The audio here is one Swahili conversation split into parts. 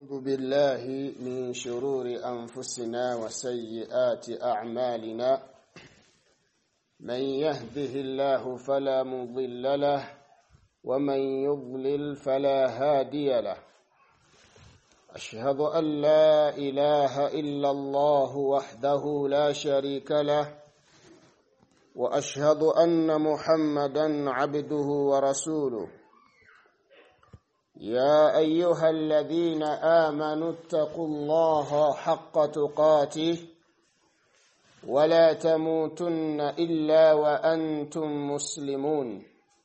أعوذ بالله من شرور أنفسنا وسيئات أعمالنا من يهده الله فلا مضل له ومن يضلل فلا هادي له أشهد أن لا إله إلا الله وحده لا شريك له وأشهد أن محمدا عبده ورسوله يا أيها الذين آمنوا اتقوا الله حق تقاته ولا تموتن إلا وأنتم مسلمون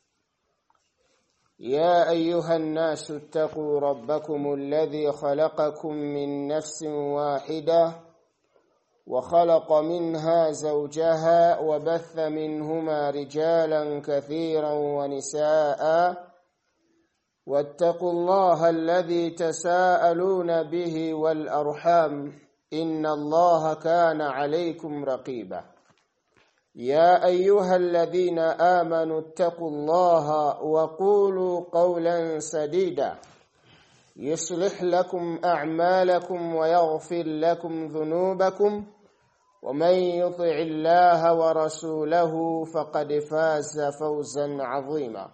يا أيها الناس اتقوا ربكم الذي خلقكم من نفس واحدة وخلق منها زوجها وبث منهما رجالا كثيرا ونساء واتقوا الله الذي تساءلون به والأرحام إن الله كان عليكم رقيبا يا أيها الذين آمنوا اتقوا الله وقولوا قولا سديدا يصلح لكم أعمالكم ويغفر لكم ذنوبكم ومن يطع الله ورسوله فقد فاز فوزا عظيما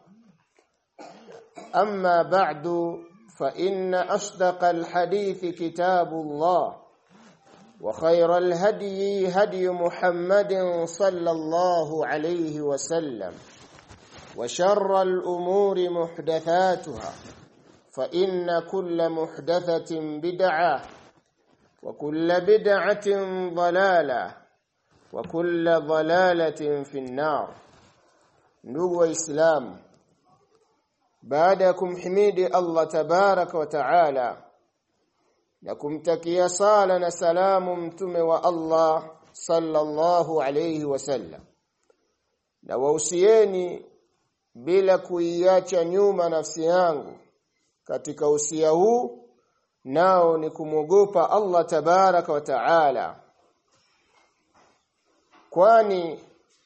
أما بعد فإن أصدق الحديث كتاب الله وخير الهدي هدي محمد صلى الله عليه وسلم وشر الأمور محدثاتها فإن كل محدثة بدعة وكل بدعة ضلالة وكل ضلالة في النار نبو إسلام baada ya kumhimidi Allah tabaraka wa taala na kumtakia sala na salamu mtume wa Allah sallallahu alayhi wasallam na wausieni bila kuiacha nyuma nafsi yangu katika usia huu nao ni kumwogopa Allah tabaraka wa taala kwani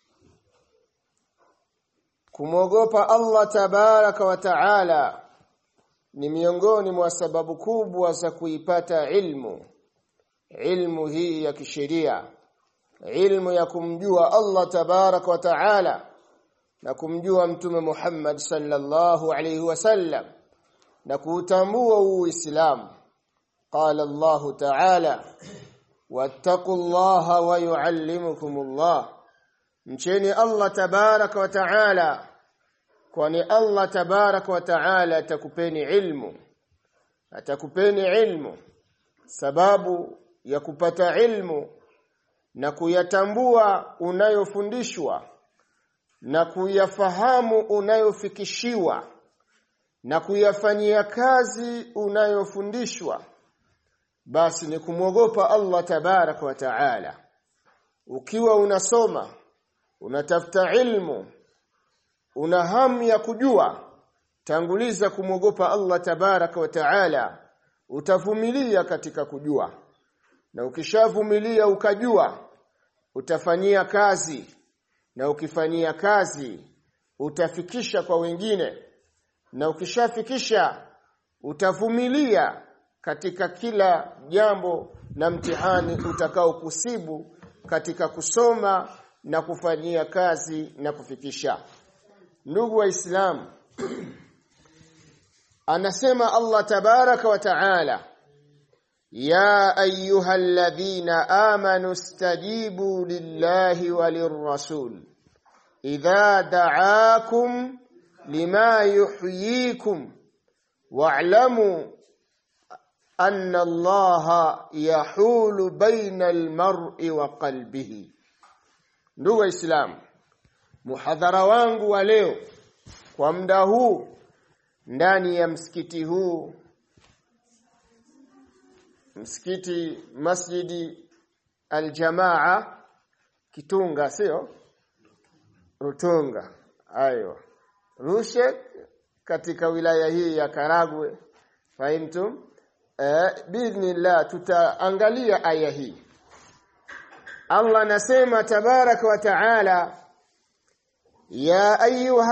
kumwogopa Allah tabaraka wa taala ni miongoni mwa sababu kubwa za kuipata ilmu ilmu hii ya kisheria ilmu ya kumjua Allah tabaraka wa taala na kumjua mtume Muhammad sallallahu alayhi wasallam na kuutambua uislamu qala Allah taala wattaqullaha wa yuallimukumullah mcheni Allah tabaraka wa taala kwani Allah tabaraka wa taala atakupeni ilmu atakupeni ilmu sababu ya kupata ilmu na kuyatambua unayofundishwa na kuyafahamu unayofikishiwa na kuyafanyia kazi unayofundishwa basi ni kumwogopa Allah tabaraka wa taala ukiwa unasoma unatafuta ilmu una hamu ya kujua tanguliza kumwogopa Allah tabaraka wa taala utavumilia katika kujua na ukishavumilia ukajua utafanyia kazi na ukifanyia kazi utafikisha kwa wengine na ukishafikisha utavumilia katika kila jambo na mtihani utakao kusibu katika kusoma na kufanyia kazi na kufikisha ndugu waislamu anasema Allah tabaraka wa taala ya ayyuhalladhina amanu stajibu lillahi walirrasul idha da'akum lima yuhyikum wa'lamu anna allaha yahulu baina almar'i wa qalbihi ndugu waislamu muhadhara wangu wa leo kwa muda huu ndani ya msikiti huu msikiti masjidi aljamaa kitunga sio rutunga ayo rushe katika wilaya hii ya Karagwe fahimtum eh biidhnillah tutaangalia aya hii Allah anasema tabaraka wa taala ya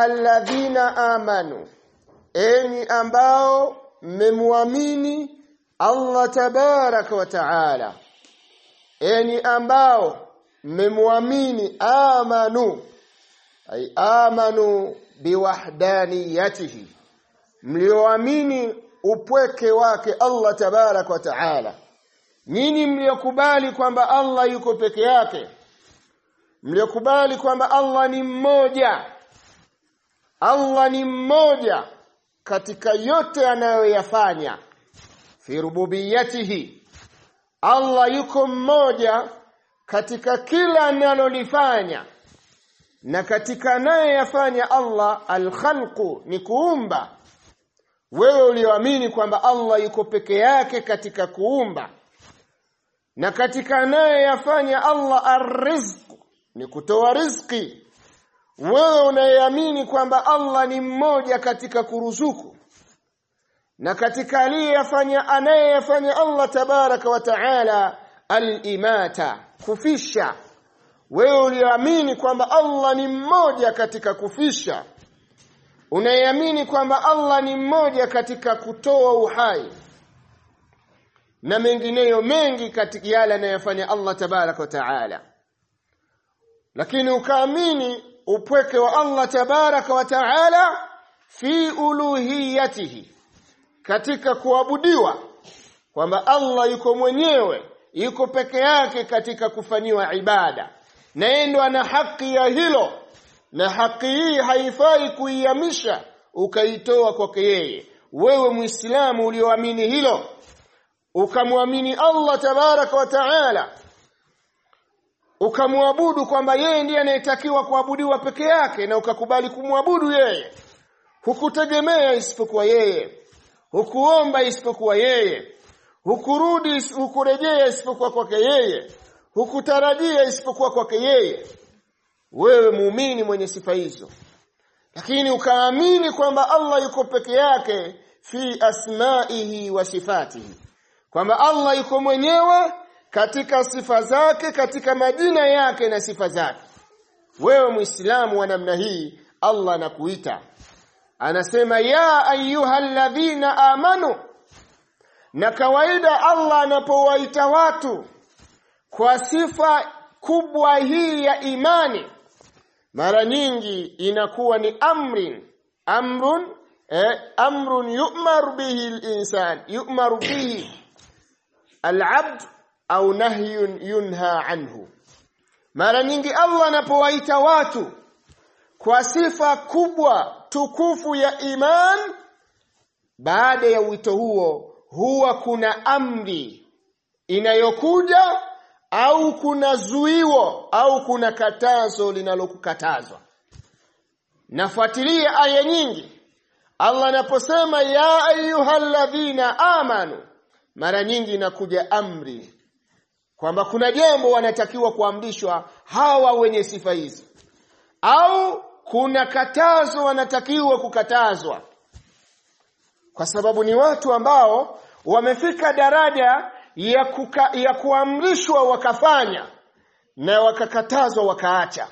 ayyuhalladhina amanu enyi ambao mmemwamini Allah tabaraka wa taala enyi ambao mmemwamini amanu ay amanu biwahdaniyatihi mlioamini upweke wake Allah tabaraka wa taala nyinyi mliokubali kwamba Allah yuko peke yake mliokubali kwamba Allah ni mmoja Allah ni mmoja katika yote anayoyafanya fi rububiyatihi Allah yuko mmoja katika kila analolifanya na katika anayoyafanya Allah alkhalqu ni kuumba wewe ulioamini kwamba Allah yuko peke yake katika kuumba na katika anayoyafanya Allah arrizq ni kutoa riziki wewe unayeamini kwamba Allah ni mmoja katika kuruzuku na katika aliyefanya anayeyafanya Allah tabaraka wa taala al-imata kufisha wewe ulioamini kwamba Allah ni mmoja katika kufisha unayeamini kwamba Allah ni mmoja katika kutoa uhai na mengineyo mengi katika yale anayofanya Allah tabaraka wa taala lakini ukaamini upweke wa Allah tabaraka wa taala fi uluhiyatihi katika kuabudiwa kwamba Allah yuko mwenyewe yuko peke yake katika kufanyiwa ibada na yeye ndo ana haki ya hilo na haki hii haifai kuihamisha ukaitoa kwake yeye wewe muislamu ulioamini hilo ukamwamini Allah tabaraka wa taala ukamwabudu kwamba yeye ndiye anayetakiwa kuabudiwa peke yake na ukakubali kumwabudu yeye hukutegemea isipokuwa yeye hukuomba isipokuwa yeye hukurudi hukurejea isipokuwa kwake yeye hukutarajia isipokuwa kwake yeye wewe muumini mwenye sifa hizo lakini ukaamini kwamba Allah yuko peke yake fi asmaihi wa sifatihi kwamba Allah yuko mwenyewe katika sifa zake katika majina yake na sifa zake wewe muislamu wa namna hii Allah anakuita anasema ya ayyuhalladhina amanu na kawaida Allah anapowaita watu kwa sifa kubwa hii ya imani mara nyingi inakuwa ni amrin amrun eh, amrun yu'mar bihi al-insan yu'mar bihi al-abd au nahyun yunha anhu mara nyingi Allah anapowaita watu kwa sifa kubwa tukufu ya iman baada ya wito huo huwa kuna amri inayokuja au kuna zuiwo au kuna katazo linalokukatazwa nafuatilia aya nyingi Allah anaposema ya ayyuhalladhina amanu mara nyingi inakuja amri kwamba kuna jambo wanatakiwa kuamrishwa hawa wenye sifa hizi au kuna katazo wanatakiwa kukatazwa kwa sababu ni watu ambao wamefika daraja ya, kuka, ya kuamrishwa wakafanya na wakakatazwa wakaacha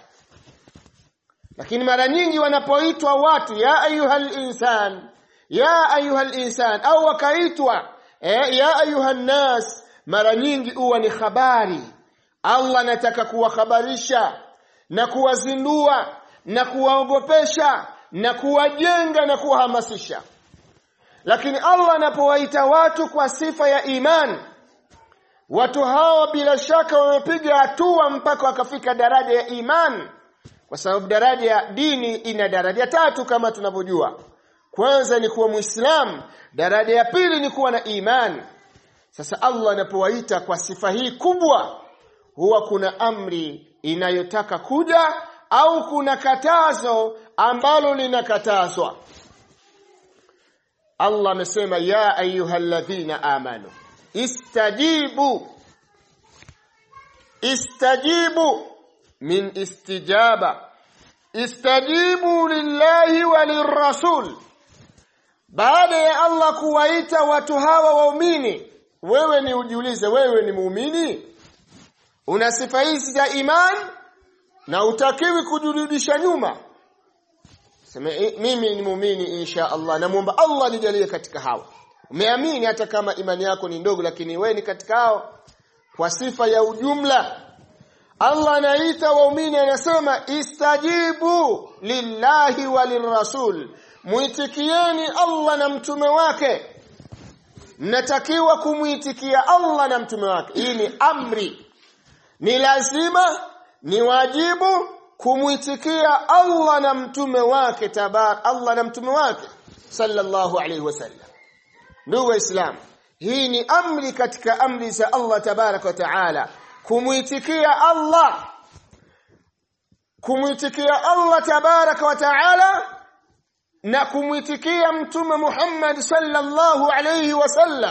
lakini mara nyingi wanapoitwa watu ya ayuhal insan ya ayuhal insan au wakaitwa eh, ya ayuhan nas mara nyingi huwa ni habari Allah anataka kuwahabarisha na kuwazindua na kuwaogopesha na kuwajenga na kuwahamasisha lakini Allah anapowaita watu kwa sifa ya imani watu hawa bila shaka wamepiga hatua mpaka wakafika daraja ya imani kwa sababu daraja ya dini ina daraja tatu kama tunavyojua kwanza ni kuwa muislamu daraja ya pili ni kuwa na imani sasa Allah anapowaita kwa sifa hii kubwa huwa kuna amri inayotaka kuja au kuna katazo ambalo linakatazwa Allah amesema ya ayyuhalladhina amanu istajibu istajibu min istijaba istajibu lillahi walirrasul baada ya Allah kuwaita watu hawa waumini wewe ni ujiulize wewe ni muumini una sifa hizi za iman na utakiwi kujirudisha nyuma sema mimi ni muumini insha Allah namuomba Allah nijalie katika hawa umeamini hata kama imani yako ni ndogo lakini wewe ni katika hao kwa sifa ya ujumla Allah anaita waumini anasema istajibu lillahi walirrasul muitikieni Allah na mtume wake mnatakiwa kumuitikia Allah na mtume wake hii ni amri ni lazima ni wajibu kumuitikia Allah na mtume wake tabar Allah na mtume wake sallallahu alaihi wasallam ndugu waislamu hii ni amri katika amri za Allah tabarak wa taala kumuitikia Allah kumuitikia Allah tabarak wa taala na kumuitikia mtume Muhammad sallallahu alayhi wasallam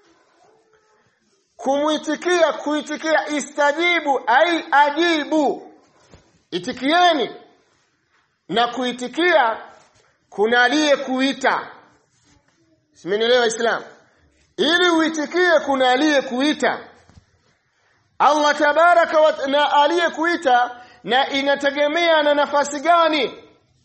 kumuitikia kuitikia istajibu ai ajibu itikieni na kuitikia kuna aliyekuita simenielewa islam ili uitikie kuna aliyekuita Allah tabaraka wa na aliyekuita na inategemea na nafasi gani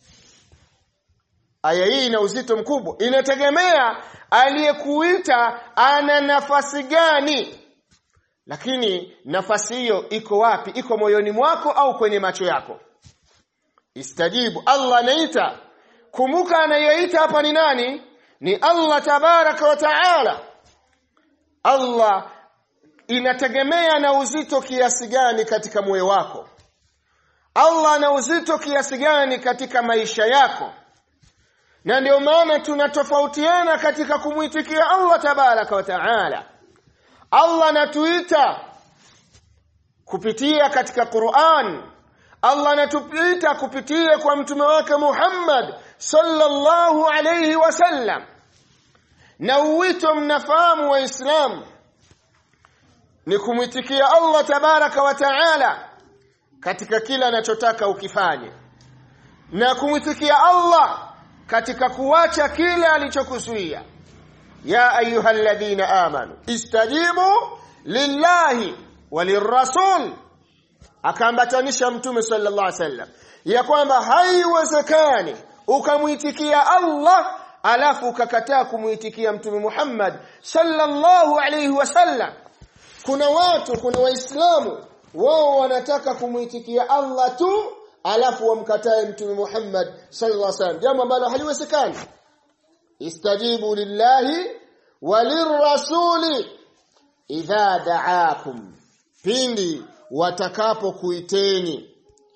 aya hii ina uzito mkubwa inategemea aliyekuita ana nafasi gani lakini nafasi hiyo iko wapi iko moyoni mwako au kwenye macho yako istajibu Allah anaita kumbuka anayeita hapa ni nani ni Allah tabaraka wa taala Allah inategemea na uzito kiasi gani katika moyo wako Allah ana uzito kiasi gani katika maisha yako na ndio maana tunatofautiana katika kumwitikia Allah tabaraka wa taala Allah anatuita kupitia katika Qur'an Allah anatuita kupitia kwa mtume wake Muhammad sallallahu alayhi wasallam na uwito mnafahamu waislamu ni kumwitikia Allah tabaraka wa taala katika kila anachotaka ukifanye na kumwitikia Allah katika kuacha kile alichokuzuia ya ayyuhalladhina amanu istajibu lillahi walirrasul akaambatanisha mtume sallallahu alaihi wasallam ya kwamba haiwezekani ukamwitikia Allah alafu ukakataa kumuitikia mtume Muhammad sallallahu alaihi wasallam kuna watu kuna waislamu wao wanataka kumuitikia Allah tu alafu wamkatae mtume Muhammad sallallahu alaihi wasallam jambo ambalo haliwezekani istajibu lillahi walirrasuli idha da'akum pindi watakapokuiteni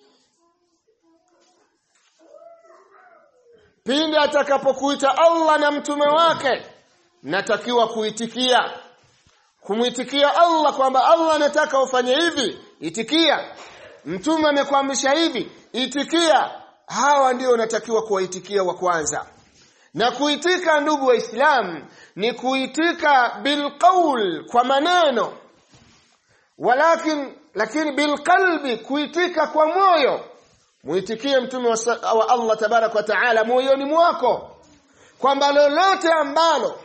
pindi atakapokuita Allah na mtume wake natakiwa kuitikia kumwitikia Allah kwamba Allah anataka ufanye hivi itikia mtume amekuamrisha hivi itikia hawa ndio unatakiwa kuwaitikia wa kwanza na kuitika ndugu waislamu ni kuitika bilqaul kwa maneno walakin lakini bilqalbi kuitika kwa moyo muitikie mtume wa, wa Allah tabarak wa taala moyoni mwako kwamba lolote ambalo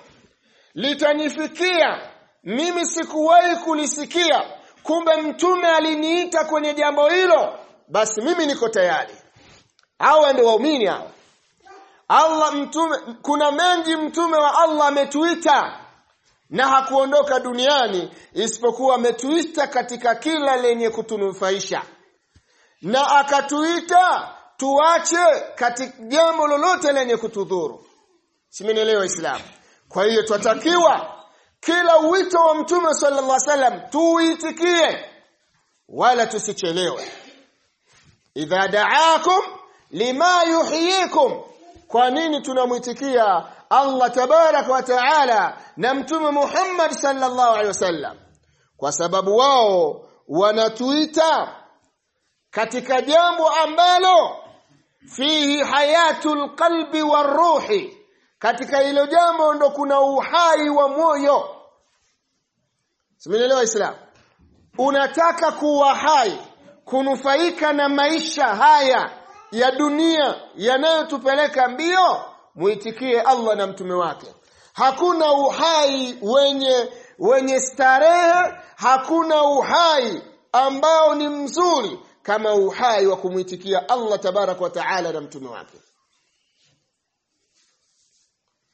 litanifikia mimi sikuwahi kulisikia kumbe mtume aliniita kwenye jambo hilo basi mimi niko tayari hawa ndio waumini hawa Allah mtume kuna mengi mtume wa Allah ametuita na hakuondoka duniani isipokuwa ametuita katika kila lenye kutunufaisha na akatuita tuache katika jambo lolote lenye kutudhuru simenielewa Islam kwa hiyo twatakiwa kila wito wa mtume sallallahu alaihi wasallam tuitikie wala tusichelewe idha da'akum lima yuhyikum kwa nini tunamwitikia Allah tabarak wa taala na mtume Muhammad sallallahu alaihi wasallam kwa sababu wao wanatuita katika jambo ambalo fihi hayatul qalbi waruhi katika hilo jambo ndo kuna uhai wa moyo simenielewa islam unataka kuwa hai kunufaika na maisha haya ya dunia yanayotupeleka mbio muitikie Allah na mtume wake hakuna uhai wenye wenye starehe hakuna uhai ambao ni mzuri kama uhai wa kumwitikia Allah tabarak wa taala na mtume wake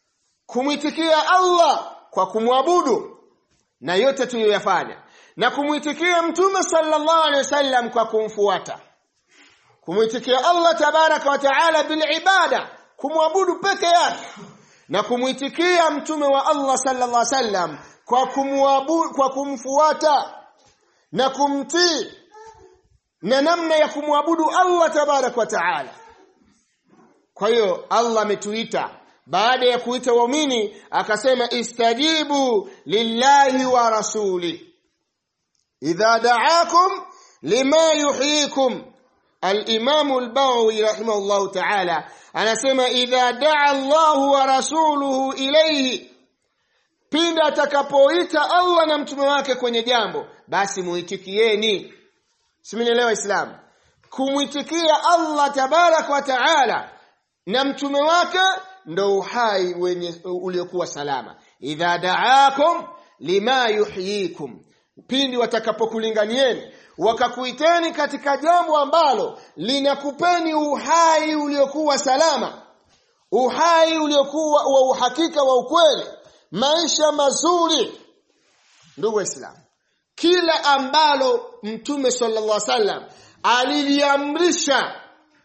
kumwitikia Allah kwa kumwabudu na yote tuliyoyafanya na kumwitikia mtume sallallahu alaihi wasallam kwa kumfuata kumwitikia Allah tabaraka wa taala bil ibada kumwabudu peke yake na kumwitikia mtume wa Allah sallallahu alaihi wasallam kwa kumwabudu kwa kumfuata na kumtii na namna ya kumwabudu Allah tabaraka wa taala kwa hiyo Allah ametuita baada ya kuita waumini akasema istajibu lillahi wa rasuli idha da'akum lima yuhyikum al-imam al-Bawi rahimahullahu ta'ala anasema idha da'a Allahu wa rasuluhu ilayhi pindi atakapoita Allah na mtume wake kwenye jambo basi muitikieni simenielewa islam kumwitikia Allah tabarak wa taala na mtume wake ndo uhai wenye uliokuwa salama idha da'akum lima yuhyikum pindi watakapokulinganieni wakakuiteni katika jambo ambalo linakupeni uhai uliokuwa salama uhai uliokuwa wa uhakika wa ukweli maisha mazuri ndugu waislamu kila ambalo mtume sallallahu alaihi wasallam aliliamrisha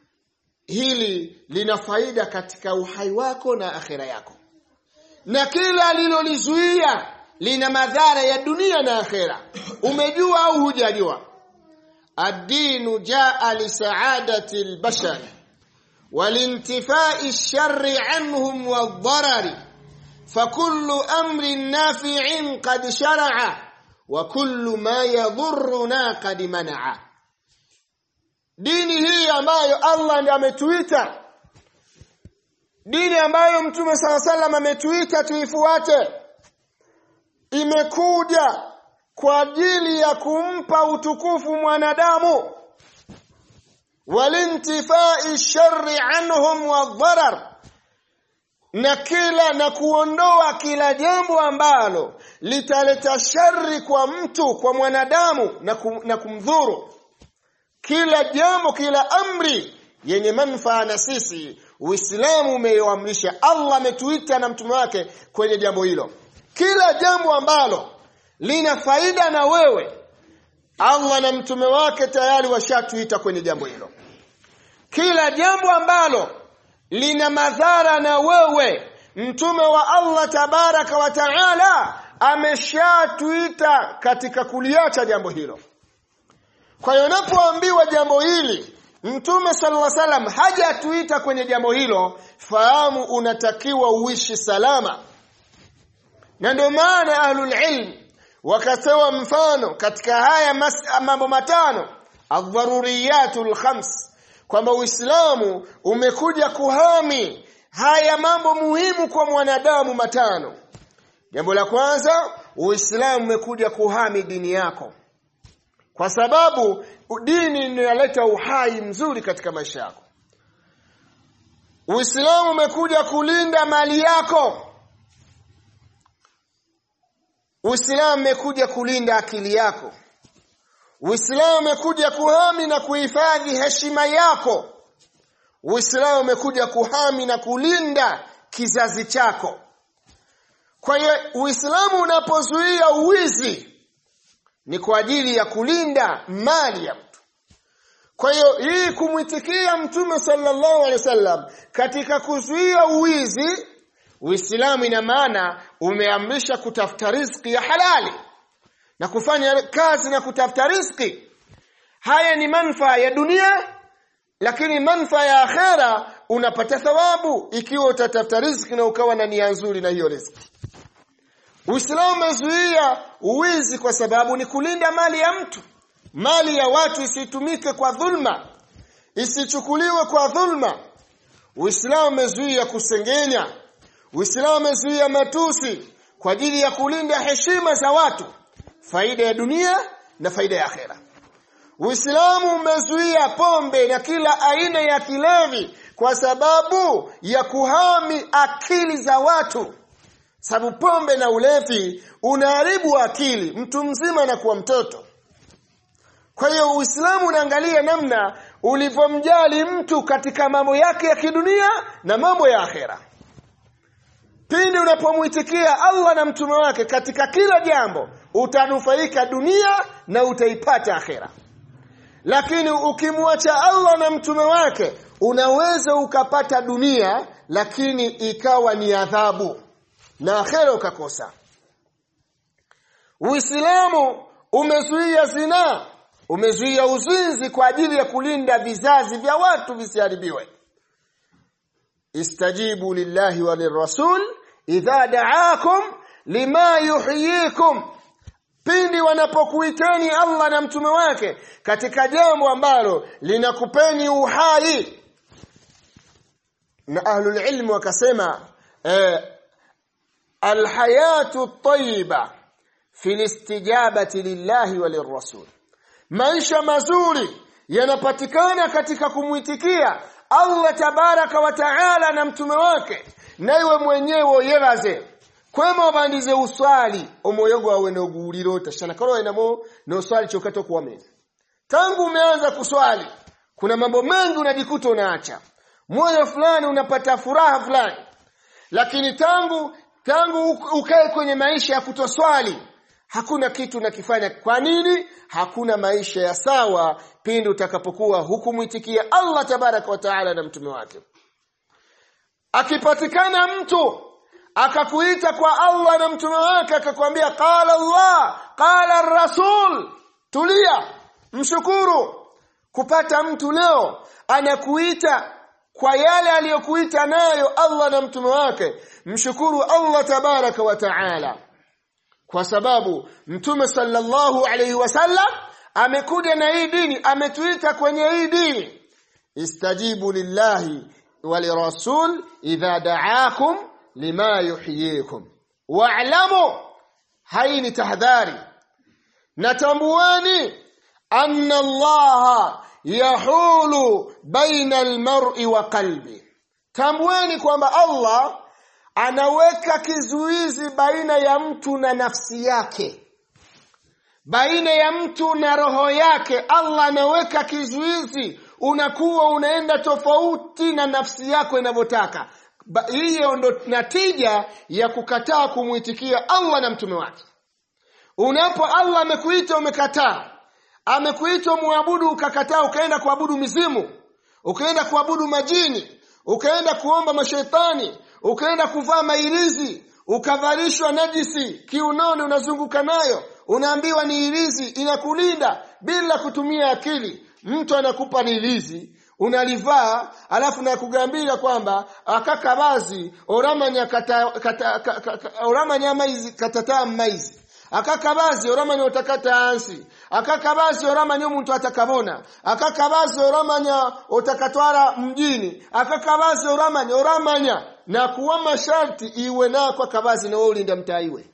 hili lina faida katika uhai wako na akhira yako na kila alilolizuia lina madhara ya dunia na akhira umejua au hujajua ad-dinu jaa li sa'adati al-bashar walintifai ash-sharri anhum wad-darari فكل أمر نافع قد شرع وكل ما يضرنا قد منع dini hii ambayo Allah ndiye ametuita dini ambayo mtume sala salam ametuita tuifuate imekuja kwa ajili ya kumpa utukufu mwanadamu walintifai sharri anhum wadharar na kila na kuondoa kila jambo ambalo litaleta shari kwa mtu kwa mwanadamu na, kum, na kumdhuru kila jambo kila amri yenye manufaa na sisi Uislamu umeyoamrisha Allah ametuita na mtume wake kwenye jambo hilo kila jambo ambalo lina faida na wewe Allah na mtume wake tayari washatuita kwenye jambo hilo kila jambo ambalo lina madhara na wewe mtume wa Allah tabaraka wa taala ameshatuita katika kuliacha jambo hilo kwa hiyo unapoambiwa jambo hili mtume sallallahu alaihi wasallam hajatuita kwenye jambo hilo fahamu unatakiwa uishi salama na ndio maana ahlul ilm wakatoa mfano katika haya mambo matano adharuriyatul khams kwamba Uislamu umekuja kuhami haya mambo muhimu kwa mwanadamu matano. Jambo la kwanza, Uislamu umekuja kuhami dini yako. Kwa sababu dini inaleta uhai mzuri katika maisha yako. Uislamu umekuja kulinda mali yako. Uislamu umekuja kulinda akili yako. Uislamu umekuja kuhami na kuhifadhi heshima yako. Uislamu umekuja kuhami na kulinda kizazi chako. Kwa hiyo Uislamu unapozuia uwizi ni kwa ajili ya kulinda mali ya mtu. Kwa hiyo hii kumwitikia Mtume sallallahu alaihi wasallam katika kuzuia uwizi, Uislamu ina maana umeamrisha kutafuta riziki ya halali na kufanya kazi na kutafuta riziki haya ni manufaa ya dunia lakini manufaa ya akhera unapata thawabu ikiwa utatafuta riziki na ukawa na nia nzuri na hiyo riziki Uislamu umezuia uwizi kwa sababu ni kulinda mali ya mtu mali ya watu isitumike kwa dhulma isichukuliwe kwa dhulma Uislamu umezuia kusengenya Uislamu umezuia matusi kwa ajili ya kulinda heshima za watu faida ya dunia na faida ya akhera. Uislamu umezuia pombe na kila aina ya kilevi kwa sababu ya kuhami akili za watu. Sababu pombe na ulevi unaharibu akili, mtu mzima na kuwa mtoto. Kwa hiyo Uislamu unaangalia namna ulivyomjali mtu katika mambo yake ya kidunia na mambo ya akhera. pindi unapomwitikia Allah na mtume wake katika kila jambo utanufaika dunia na utaipata akhera lakini ukimwacha Allah na mtume wake unaweza ukapata dunia lakini ikawa ni adhabu na akhera ukakosa Uislamu umezuia zinaa umezuia uzinzi kwa ajili ya kulinda vizazi vya watu visiharibiwe istajibu lillahi wa lirrasul idha da'akum lima yuhyikum pindi wanapokuiteni Allah na mtume wake katika jambo ambalo linakupeni uhai na ahlul ilm wakasema eh, alhayatu tayyiba fi istijabati lillahi wa lirrasul maisha mazuri yanapatikana katika kumwitikia Allah tabaraka wa taala na mtume wake naiwe mwenyewe yeraze kwema bandize uswali omwoyo gwawe noguulira tashana kalo enamo noswali chokato kuwameza tangu umeanza kuswali kuna mambo mengi unajikuta unaacha moyo fulani unapata furaha fulani lakini tangu tangu ukae kwenye maisha ya kutoswali hakuna kitu nakifanya kwa nini hakuna maisha ya sawa pindi utakapokuwa hukumwitikia Allah tabaraka wa taala na mtume wake akipatikana mtu akakuita kwa Allah na mtume wake akakwambia qala Allah qala rasul tulia mshukuru kupata mtu leo anakuita kwa yale aliyokuita nayo Allah na mtume wake mshukuru Allah tabaraka wa taala kwa sababu mtume sallallahu alayhi wasallam amekuja na hii dini ametuita kwenye hii dini istajibu lillahi wa lirasul idha da'akum lima yuhyikum wa'lamu hai ni tahdhari natambuani anna allaha yahulu baina almar'i wa qalbi tambueni kwamba Allah anaweka kizuizi baina ya mtu na nafsi yake baina ya mtu na roho yake Allah anaweka kizuizi unakuwa unaenda tofauti na nafsi yako inavyotaka hiyo ndo natija ya kukataa kumwitikia Allah na mtume wake unapo Allah amekuita umekataa amekuita muabudu ukakataa ukaenda kuabudu mizimu ukaenda kuabudu majini ukaenda kuomba mashetani ukaenda kuvaa mailizi ukavalishwa najisi kiunoni unazunguka nayo unaambiwa ni ilizi inakulinda bila kutumia akili mtu anakupa lilizi unalivaa alafu nakugambira kwamba akakabazi oramanya kata, kata, kata, kata, oramanya maizi katata maizi akakabazi oramanya otakata ansi akakabazi oramanya omuntu atakabona akakabazi oramanya otakatwara mjini akakabazi oramanya oramanya na kuwa masharti iwe nako akabazi na ulinda mtaiwe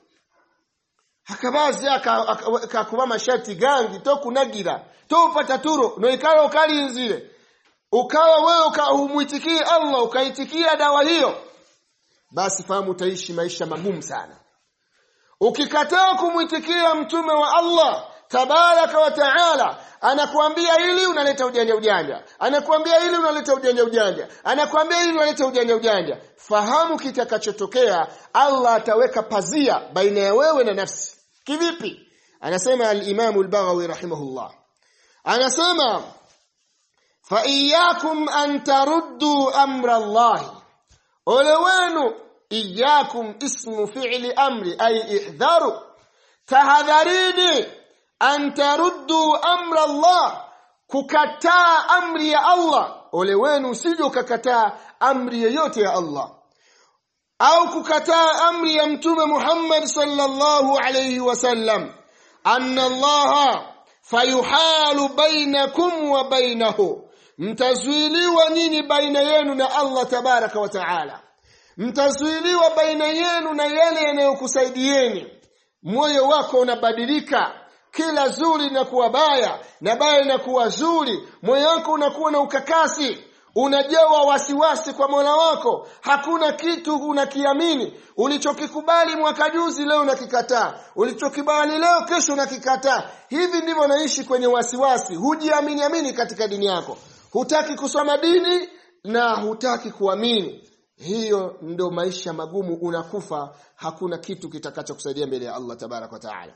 akabazi akakuba masharti gangi to kunagira to upata turo no ikala ukalinzire ukawa wewe ukahumwitikie Allah ukaitikia dawa hiyo basi fahamu utaishi maisha magumu sana ukikataa kumwitikia mtume wa Allah tabaraka wa taala anakuambia hili unaleta ujanja ujanja anakuambia hili unaleta ujanja ujanja anakuambia hili unaleta ujanja ujanja fahamu kitakachotokea Allah ataweka pazia baina ya wewe na nafsi kivipi anasema al-Imam al-Baghawi rahimahullah anasema fa iyyakum an taruddu amra Allah ole wenu iyyakum ismu fi'li amri ay ihdharu tahadharini an taruddu amra Allah kukataa amri ya Allah ole wenu usije ukakataa amri yoyote ya Allah au kukataa amri ya mtume Muhammad sallallahu alayhi wasallam anna Allah fayuhalu bainakum wa bainahu mtazuiliwa nyinyi baina yenu na Allah tabaraka wa taala mtazuiliwa baina yenu na yale yanayokusaidieni moyo wako unabadilika kila zuri linakuwa baya na baya linakuwa zuri moyo wako unakuwa na ukakasi unajawa wasiwasi kwa Mola wako hakuna kitu unakiamini ulichokikubali mwaka juzi leo unakikataa ulichokibali leo kesho unakikataa hivi ndivyo naishi kwenye wasiwasi hujiamini amini katika dini yako hutaki kusoma dini na hutaki kuamini hiyo ndo maisha magumu unakufa hakuna kitu kitakachokusaidia mbele ya Allah tabarak wa taala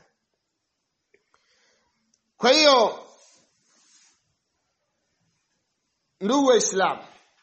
kwa hiyo ndugu waislamu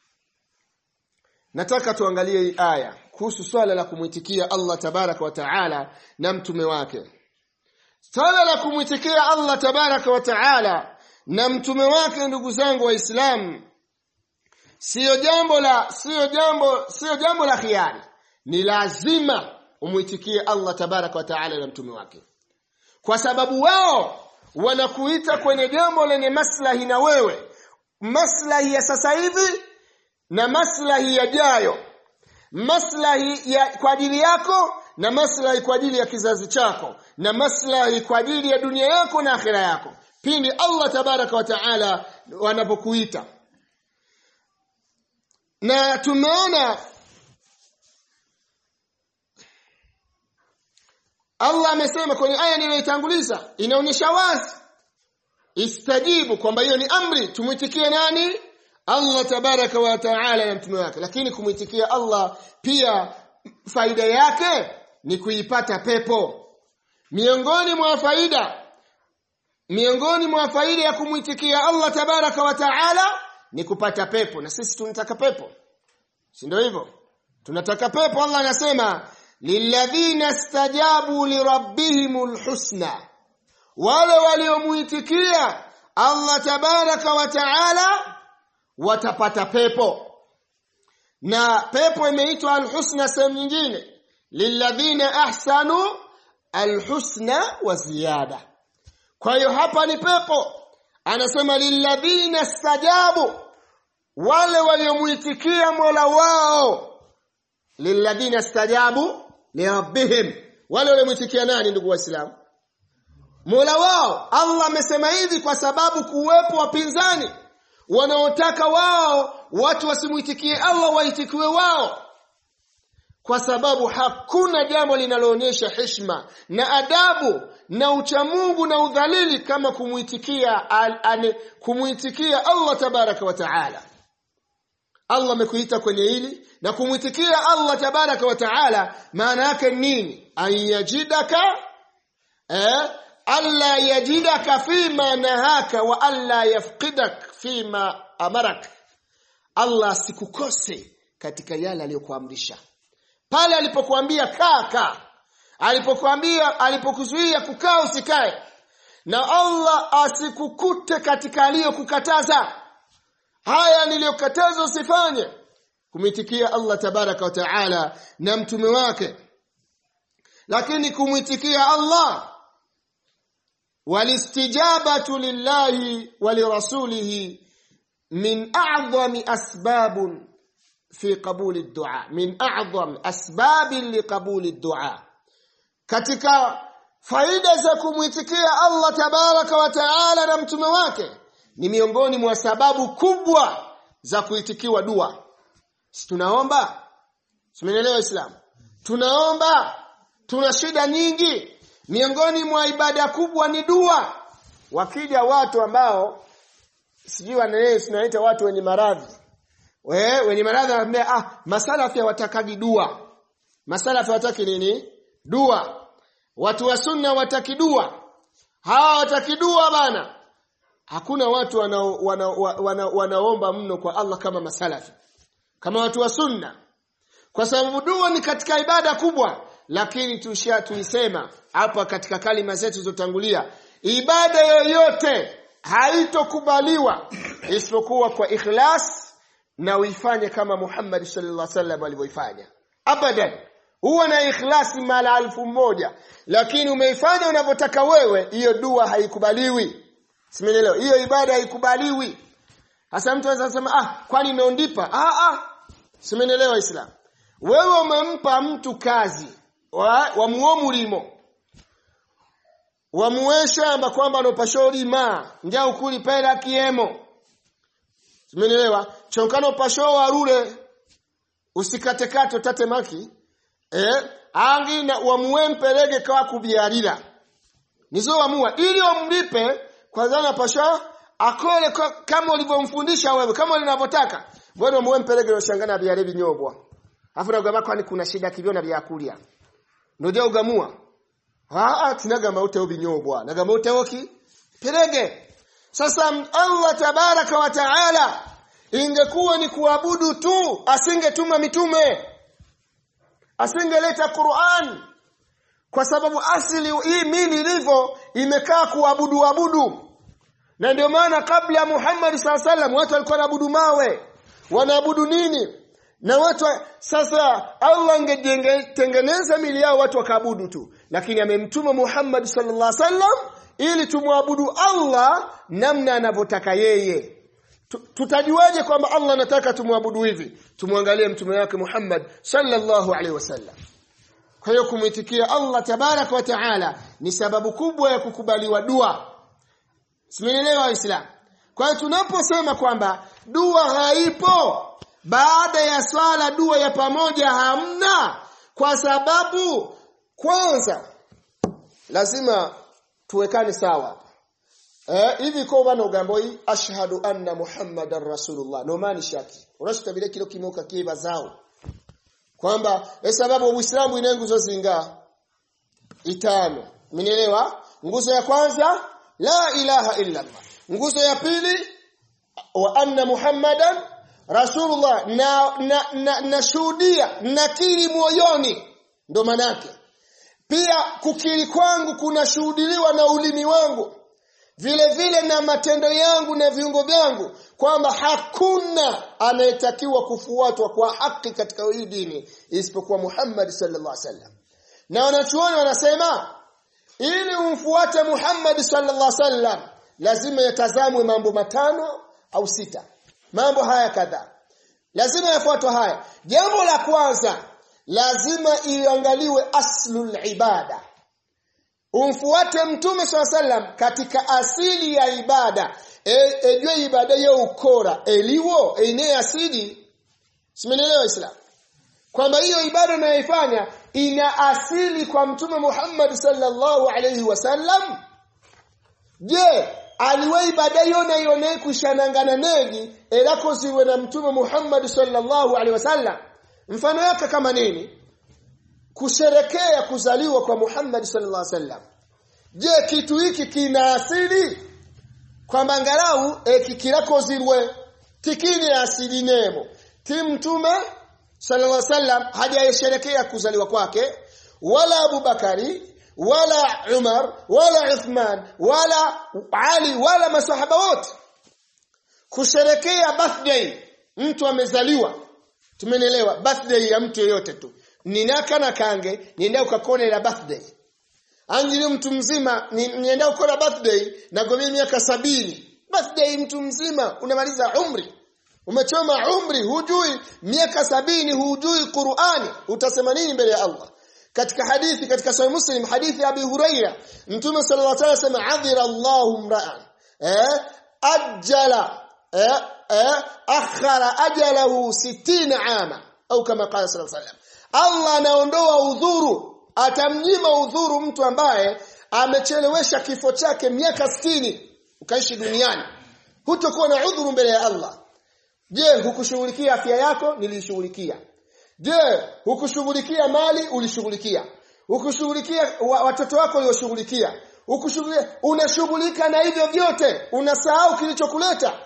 nataka tuangalie hii aya kuhusu swala la kumwitikia Allah tabaraka wa taala na mtume wake swala la kumwitikia Allah tabaraka wa taala na mtume wake ndugu zangu waislamu sio jambo la sio jambo sio jambo la khiari ni lazima umwitikie Allah tabaraka wa taala na mtume wake kwa sababu wao wanakuita kwenye jambo lenye maslahi na wewe maslahi ya sasa hivi na maslahi yajayo maslahi ya kwa ajili yako na maslahi kwa ajili ya kizazi chako na maslahi kwa ajili ya dunia yako na akhira yako pindi Allah tabaraka wa taala wanapokuita na tumeona Allah amesema kwenye aya niliyoitanguliza inaonyesha wazi istajibu kwamba hiyo ni amri tumwitikie nani Allah tabaraka wa taala na mtume wake lakini kumwitikia Allah pia faida yake ni kuipata pepo miongoni mwa faida miongoni mwa faida ya kumwitikia Allah tabaraka wa taala ni kupata pepo na sisi tunataka pepo si ndio hivyo tunataka pepo Allah anasema lilladhina stajabu lirabbihimul husna wale waliomuitikia Allah tabaraka wa taala watapata pepo na pepo imeitwa alhusna sehemu nyingine lilladhina ahsanu alhusna wa ziyada kwa hiyo hapa ni pepo anasema lilladhina stajabu wale waliomuitikia Mola wao lilladhina stajabu lirabbihim wale waliomuitikia nani ndugu waislamu Mola wao Allah amesema hivi kwa sababu kuwepo wapinzani wanaotaka wao watu wasimuitikie Allah waitikiwe wao kwa sababu hakuna jambo linaloonyesha heshima na adabu na uchamungu na udhalili kama kumuitikia kumuitikia Allah tabaraka wa taala Allah amekuita kwenye hili na kumuitikia Allah tabaraka wa taala maana yake nini ayajidaka eh alla yajidaka fima nahaka wa alla yafqidak fima amarak Allah asikukose katika yale aliyokuamrisha pale alipokuambia kaa kaa alipokuambia alipokuzuia kukaa usikae na Allah asikukute katika aliyokukataza haya niliyokataza usifanye kumitikia Allah tabaraka wa taala na mtume wake lakini kumwitikia Allah walistijabatu lillahi walirasulihi min a'zami asbabun fi qabuli dua min a'zam asbabi liqabuli dua katika faida za kumwitikia Allah tabaraka wa taala na mtume wake ni miongoni mwa sababu kubwa za kuitikiwa dua si tunaomba tumeelewa islam tunaomba tuna shida nyingi miongoni mwa ibada kubwa ni dua wakija watu ambao sijui wanaelewa tunaita watu wenye maradhi we wenye maradhi wanaambia ah masalafi hawatakagi dua masalafi hawataki nini dua watu wa sunna wataki dua hawa wataki dua bana hakuna watu wanao, wana, wana, wanaomba mno kwa Allah kama masalafi kama watu wa sunna kwa sababu dua ni katika ibada kubwa lakini tusha tuisema hapa katika kalima zetu zilizotangulia ibada yoyote haitokubaliwa isipokuwa kwa ikhlas na uifanye kama Muhammad sallallahu alaihi wasallam alivyoifanya abadan huwa na ikhlasi mara alfu moja lakini umeifanya unavyotaka wewe hiyo dua haikubaliwi simenielewa hiyo ibada haikubaliwi hasa mtu anaweza kusema ah kwani imeondipa ah ah simenielewa islam wewe umempa mtu kazi wa, wa muomulimo wamuweshamba kwamba nopashori ma nja ukuli pera kiemo simenielewa chonkano pasho warure usikatekate tate maki eh angi na wamuwempelege kwa kubyalira nizo wamua ili omlipe kwanza na pasho akole kama ulivyomfundisha wewe kama ulivyotaka bwana muwempelege no shangana byale binyobwa afu nagamba kwani kuna shida kivyona byakulya ndoja ugamua aa tinagamba uteo binyobwa nagamba uteo ki perege sasa Allah tabaraka wa taala ingekuwa ni kuabudu tu asingetuma mitume asingeleta Qur'an kwa sababu asili hii mili ilivyo imekaa kuabudu abudu na ndio maana kabla ya Muhammad sallam watu walikuwa wanaabudu mawe wanaabudu nini na watu sasa Allah angetengeneza mili yao watu wakaabudu tu lakini amemtuma Muhammad sallallahu alaihi wasallam ili tumwabudu Allah namna anavyotaka yeye tutajuaje kwamba Allah anataka tumwabudu hivi tumwangalie mtume wake Muhammad sallallahu alaihi wasallam kwa hiyo kumwitikia Allah tabarak wa taala ni sababu kubwa ya kukubaliwa dua Simeelewa Waislamu kwa hiyo tunaposema kwamba dua haipo baada ya swala dua ya pamoja hamna kwa sababu kwanza lazima tuwekane sawa eh hivi ko bana ugambo hii ashhadu anna muhammadar rasulullah no mani shaki unashitabile kilo kimoka kiba zao kwamba e sababu uislamu ina nguzo zinga itano mnielewa nguzo ya kwanza la ilaha illa allah nguzo ya pili wa anna muhammadan rasulullah na na, na, na shuhudia nakiri moyoni ndo manake pia kukiri kwangu kunashuhudiliwa na ulimi wangu vile vile na matendo yangu na viungo vyangu kwamba hakuna anayetakiwa kufuatwa kwa haki katika hii dini isipokuwa Muhammad sallallahu alaihi wasallam na wanachuoni wanasema ili umfuate Muhammad sallallahu alaihi wasallam lazima yatazamwe mambo matano au sita mambo haya kadhaa lazima yafuatwe haya jambo la kwanza lazima iangaliwe aslul ibada umfuate mtume swalla sallam katika asili ya ibada e, ejwe ibada ya ukora eliwo ine asili simenelewa islam kwamba hiyo ibada unayoifanya ina asili kwa mtume Muhammad sallallahu alayhi wasallam je aliwe ibada hiyo na ione kushanangana negi elako ziwe na mtume Muhammad sallallahu alayhi wasallam mfano yake kama nini kusherekea kuzaliwa kwa Muhammad sallallahu alaihi wasallam je kitu hiki kina asili kwamba angalau ekikirakozirwe tikini asili nemo ti mtume sallallahu alaihi wasallam hajayesherekea kuzaliwa kwake wala Abubakari wala Umar wala Uthman wala Ali wala masahaba wote kusherekea birthday mtu amezaliwa tumenelewa birthday ya mtu yeyote tu ninaka na kange nienda ukakone la birthday anjili mtu mzima nienda ukona birthday na gomea miaka sabini birthday mtu mzima unamaliza umri umechoma umri hujui miaka sabini hujui Qur'ani utasema nini mbele ya Allah katika hadithi katika sahih muslim hadithi ya Abi Huraira mtume sallallahu alaihi wasallam adhira Allahu mra'an eh ajala eh eh akhara ajalahu 60 ama au kama qala sallallahu alaihi wasallam Allah anaondoa udhuru atamnyima udhuru mtu ambaye amechelewesha kifo chake miaka 60 ukaishi duniani hutokuwa na udhuru mbele ya Allah je hukushughulikia afya yako nilishughulikia je hukushughulikia mali ulishughulikia hukushughulikia watoto wako ulioshughulikia hukushughulikia unashughulika na hivyo vyote unasahau kilichokuleta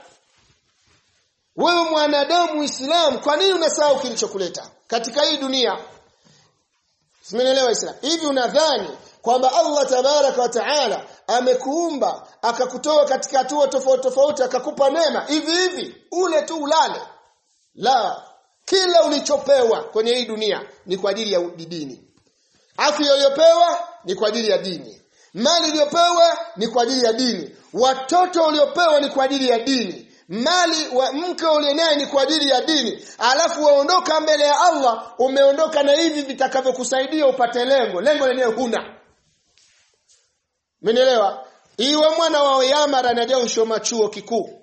wewe mwanadamu Muislamu kwa nini unasahau kilichokuleta katika hii dunia Simenelewa Islam hivi unadhani kwamba Allah tabaraka wa taala amekuumba akakutoa katika hatua tofauti tofauti akakupa neema hivi hivi ule tu ulale la kila ulichopewa kwenye hii dunia ni kwa ajili ya dini afya uliyopewa ni kwa ajili ya dini mali uliyopewa ni kwa ajili ya dini watoto uliopewa ni kwa ajili ya dini mali wa mke ulionaye ni kwa ajili ya dini alafu waondoka mbele ya Allah umeondoka na hivi vitakavyokusaidia upate lengo lengo lenyewe huna Mmenielewa iwe mwana wa Yamara anaja ushoma chuo kikuu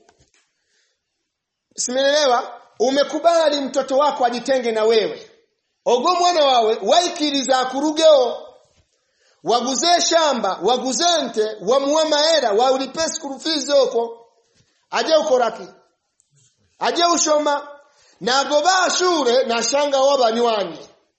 Simenielewa umekubali mtoto wako ajitenge na wewe ogo mwana wawe waikiriza kurugeo waguze shamba waguze nte wamuwe maera waulipe school fees huko aje ukoraki aje ushoma nagoba ashure nashanga w'abanywanyi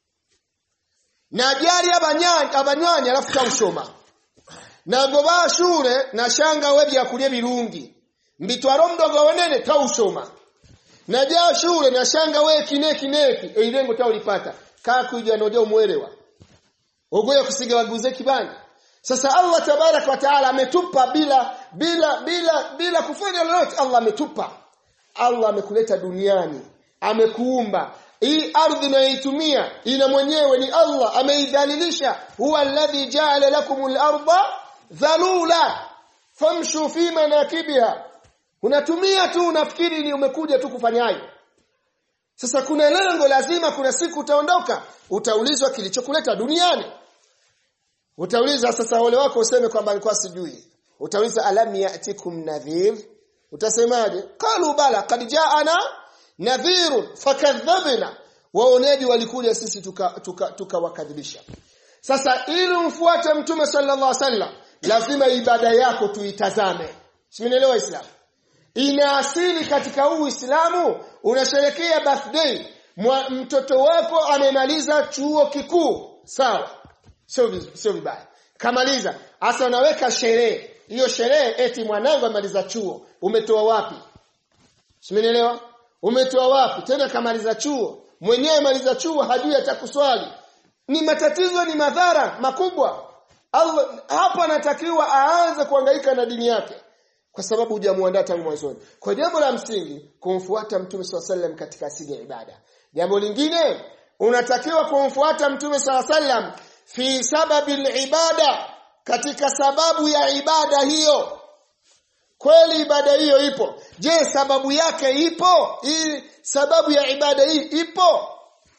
najali abanywanyi abanywanyi alafu tawushoma nagoba ashure nashanga we byakulya birungi mbitwaro mdogo wenene tawushoma najaa shure nashanga we kineki neki eirengo tawulipata kakuja noja umwelewa ogoya kusiga waguze kibani sasa Allah tabarak wa taala ametupa bila bila bila bila kufanya lolote Allah ametupa Allah amekuleta duniani amekuumba hii ardhi unayoitumia ina mwenyewe ni Allah ameidhalilisha huwa alladhi ja'ala lakumul arda dhalula famshu fi manakibiha unatumia tu unafikiri ni umekuja tu kufanya hayo sasa kuna lengo lazima kuna siku utaondoka utaulizwa kilichokuleta duniani utauliza sasa wale wako useme kwamba alikuwa sijui utauliza alam ya'tikum nadhir utasemaje qalu bala qad ja'ana nadhirun fakadhabna waoneji walikuja sisi tukawakadhibisha tuka, tuka sasa ili umfuate mtume sallallahu alaihi wasallam lazima ibada yako tuitazame simenielewa islam ina asili katika huu Uislamu unasherekea birthday Mwa, mtoto wako amemaliza chuo kikuu sawa sio sio vibaya kamaliza hasa unaweka sherehe hiyo sherehe eti mwanangu amaliza chuo umetoa wapi simenielewa umetoa wapi tena kamaliza chuo mwenyewe maliza chuo hajui atakuswali ni matatizo ni madhara makubwa Allah hapo anatakiwa aanze kuhangaika na dini yake kwa sababu hujamuandaa tangu mwanzoni. Kwa jambo la msingi kumfuata Mtume SAW katika asili ya ibada. Jambo lingine unatakiwa kumfuata Mtume SAW fi sababi ibada katika sababu ya ibada hiyo. Kweli ibada hiyo ipo. Je, sababu yake ipo? Hii sababu ya ibada hii ipo?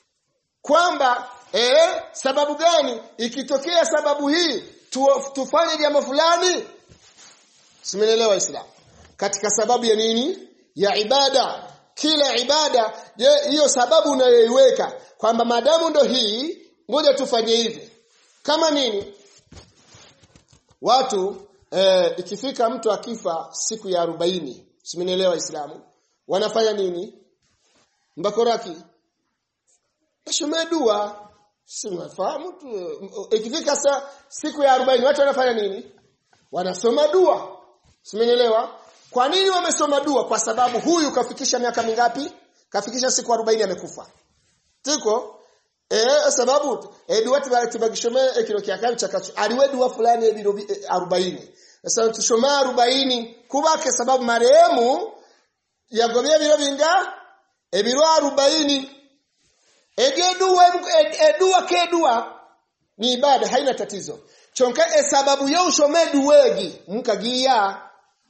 Kwamba eh sababu gani ikitokea sababu hii tu, tufanye jambo fulani Simenielewa Islam. Katika sababu ya nini? Ya ibada. Kila ibada, je, hiyo sababu unayoiweka kwamba madamu ndo hii, ngoja tufanye hivi. Kama nini? Watu eh, ikifika mtu akifa siku ya arobaini simenielewa Islamu. Wanafanya nini? Mbakoraki. Ashomee dua. Si mnafahamu tu. Ikifika sa, siku ya arobaini watu wanafanya nini? Wanasoma dua. Simenielewa? Kwa nini wamesoma dua? Kwa sababu huyu kafikisha miaka mingapi? Kafikisha siku 40 amekufa. Tiko? Eh sababu eh dua tibagishome eh, kilo kyakabi chakachu. Aliwe dua fulani eh, 40. Sasa tushoma 40 kubake sababu marehemu yagobye biro binga ebiro 40 ege dua edua ke dua ni ibada haina tatizo. Chonka e sababu yo ushome duwegi mkagia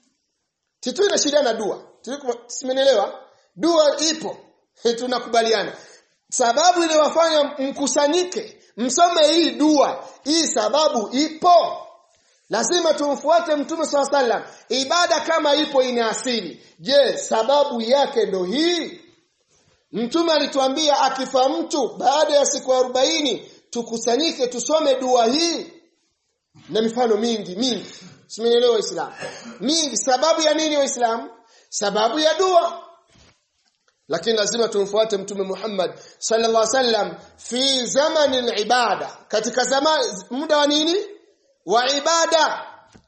Titu ina shida na dua. Simenielewa? Dua ipo. Tunakubaliana. Sababu iliyowafanya mkusanyike, msome hii dua. Hii sababu ipo. Lazima tumfuate Mtume SAW. Ibada kama ipo ina asili. Je, sababu yake ndo hii? Mtume alituambia akifa mtu baada ya siku arobaini tukusanyike tusome dua hii. Na mifano mingi mingi. Simenielewa Waislamu. Mingi sababu ya nini Waislamu? Sababu ya dua. Lakini lazima tumfuate Mtume Muhammad sallallahu alaihi wasallam fi zamani ibada. Katika zama muda wa nini? Wa ibada.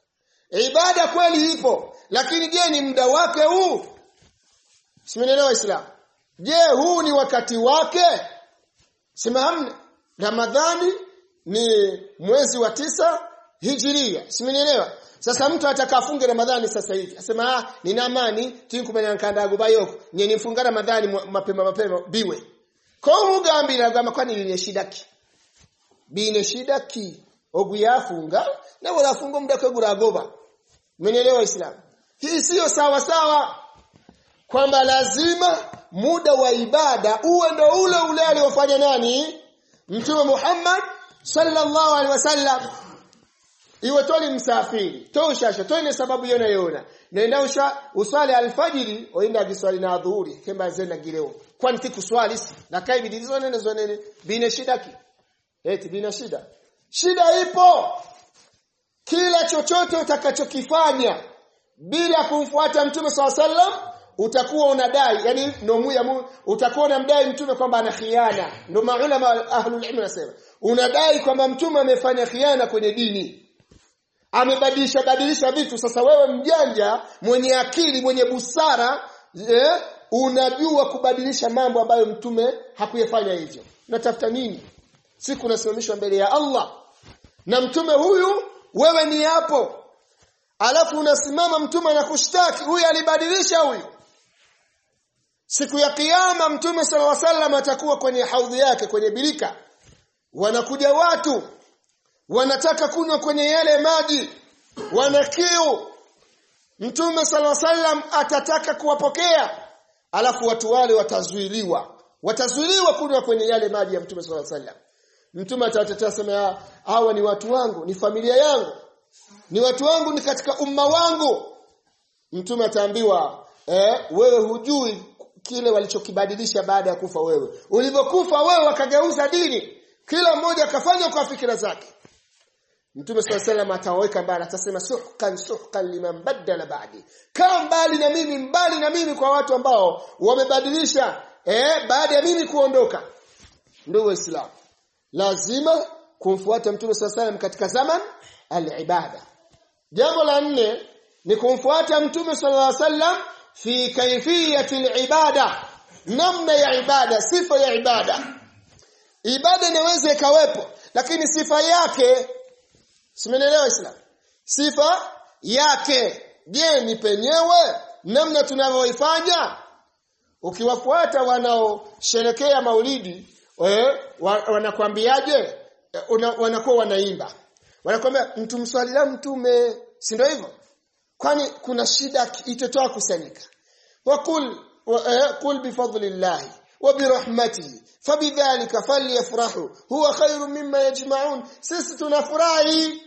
Ibada kweli ipo, lakini je ni muda wake huu? Simenielewa Waislamu. Je, huu ni wakati wake? Simahamna. Ramadhani ni mwezi wa tisa Hijiria. Simenielewa? Sasa mtu atakafunge Ramadhani sasa hivi. Asema ah nina amani tinkumenya nkandago bayoko. Nye nifunga Ramadhani mapema mapema biwe. Ko mugambira gama kwani line shidaki. Bine shidaki. Oguyafunga na wala funga muda kwa guragoba. Mmenielewa Islam? Hii sio sawa sawa kwamba lazima muda wa ibada uwe ndo ule ule aliofanya nani? Mtume Muhammad sallallahu alaihi wasallam iwe toli msafiri toshasha toine sababu yona yona nenda usha uswali alfajiri oinda giswali na adhuhuri kemba zenda gireo kwani tikuswali si na kai bidizo nene zonene bine shida ki eti bina shida shida ipo kila chochote utakachokifanya bila kumfuata mtume swalla sallam utakuwa unadai yani nomu ya mu, utakuwa unamdai mtume kwamba ana khiana ndio maulama ahlul ilm nasema unadai kwamba mtume amefanya khiana kwenye dini amebadilisha badilisha vitu sasa wewe mjanja mwenye akili mwenye busara eh, unajua kubadilisha mambo ambayo mtume hakuyafanya hivyo natafuta nini siku unasimamishwa mbele ya Allah na mtume huyu wewe ni hapo alafu unasimama mtume anakushtaki huyu alibadilisha huyu siku ya kiyama mtume sallallahu alaihi wasallam atakuwa kwenye haudhi yake kwenye birika wanakuja watu wanataka kunywa kwenye yale maji wana kiu mtume sallallahu alaihi wasallam atataka kuwapokea alafu watu wale watazuiliwa watazuiliwa kunywa kwenye yale maji ya mtume sallallahu alaihi wasallam mtume atawatetea sema hawa ni watu wangu ni familia yangu ni watu wangu ni katika umma wangu mtume ataambiwa eh, wewe hujui kile walichokibadilisha baada ya kufa wewe ulivyokufa wewe wakageuza dini kila mmoja akafanya kwa fikira zake Mtume swalla sallam atawaweka mbali atasema suhkan suhkan liman badala ba'di. Kaa mbali na mimi mbali na mimi kwa watu ambao wamebadilisha eh baada ya mimi kuondoka. Ndugu Waislamu, lazima kumfuata Mtume swalla sallam katika zaman al-ibada. Jambo la nne ni kumfuata Mtume sallallahu alaihi wasallam fi kaifiyati al-ibada. Namna ya ibada, sifa ya ibada. Ibada inaweza ikawepo lakini sifa yake Simenelewa Islam. Sifa yake. Je, ni penyewe namna tunavyoifanya? Ukiwafuata wanaosherekea Maulidi, eh, wanakwambiaje? Una, wanakuwa wanaimba. Wanakwambia mtu mswalia mtume, si ndio hivyo? Kwani kuna shida itotoa kusanyika. Wakul wa, eh, kul bifadlillah wa birahmatihi fabidhalika falyafrahu huwa khairu mimma yajma'un sisi tunafurahi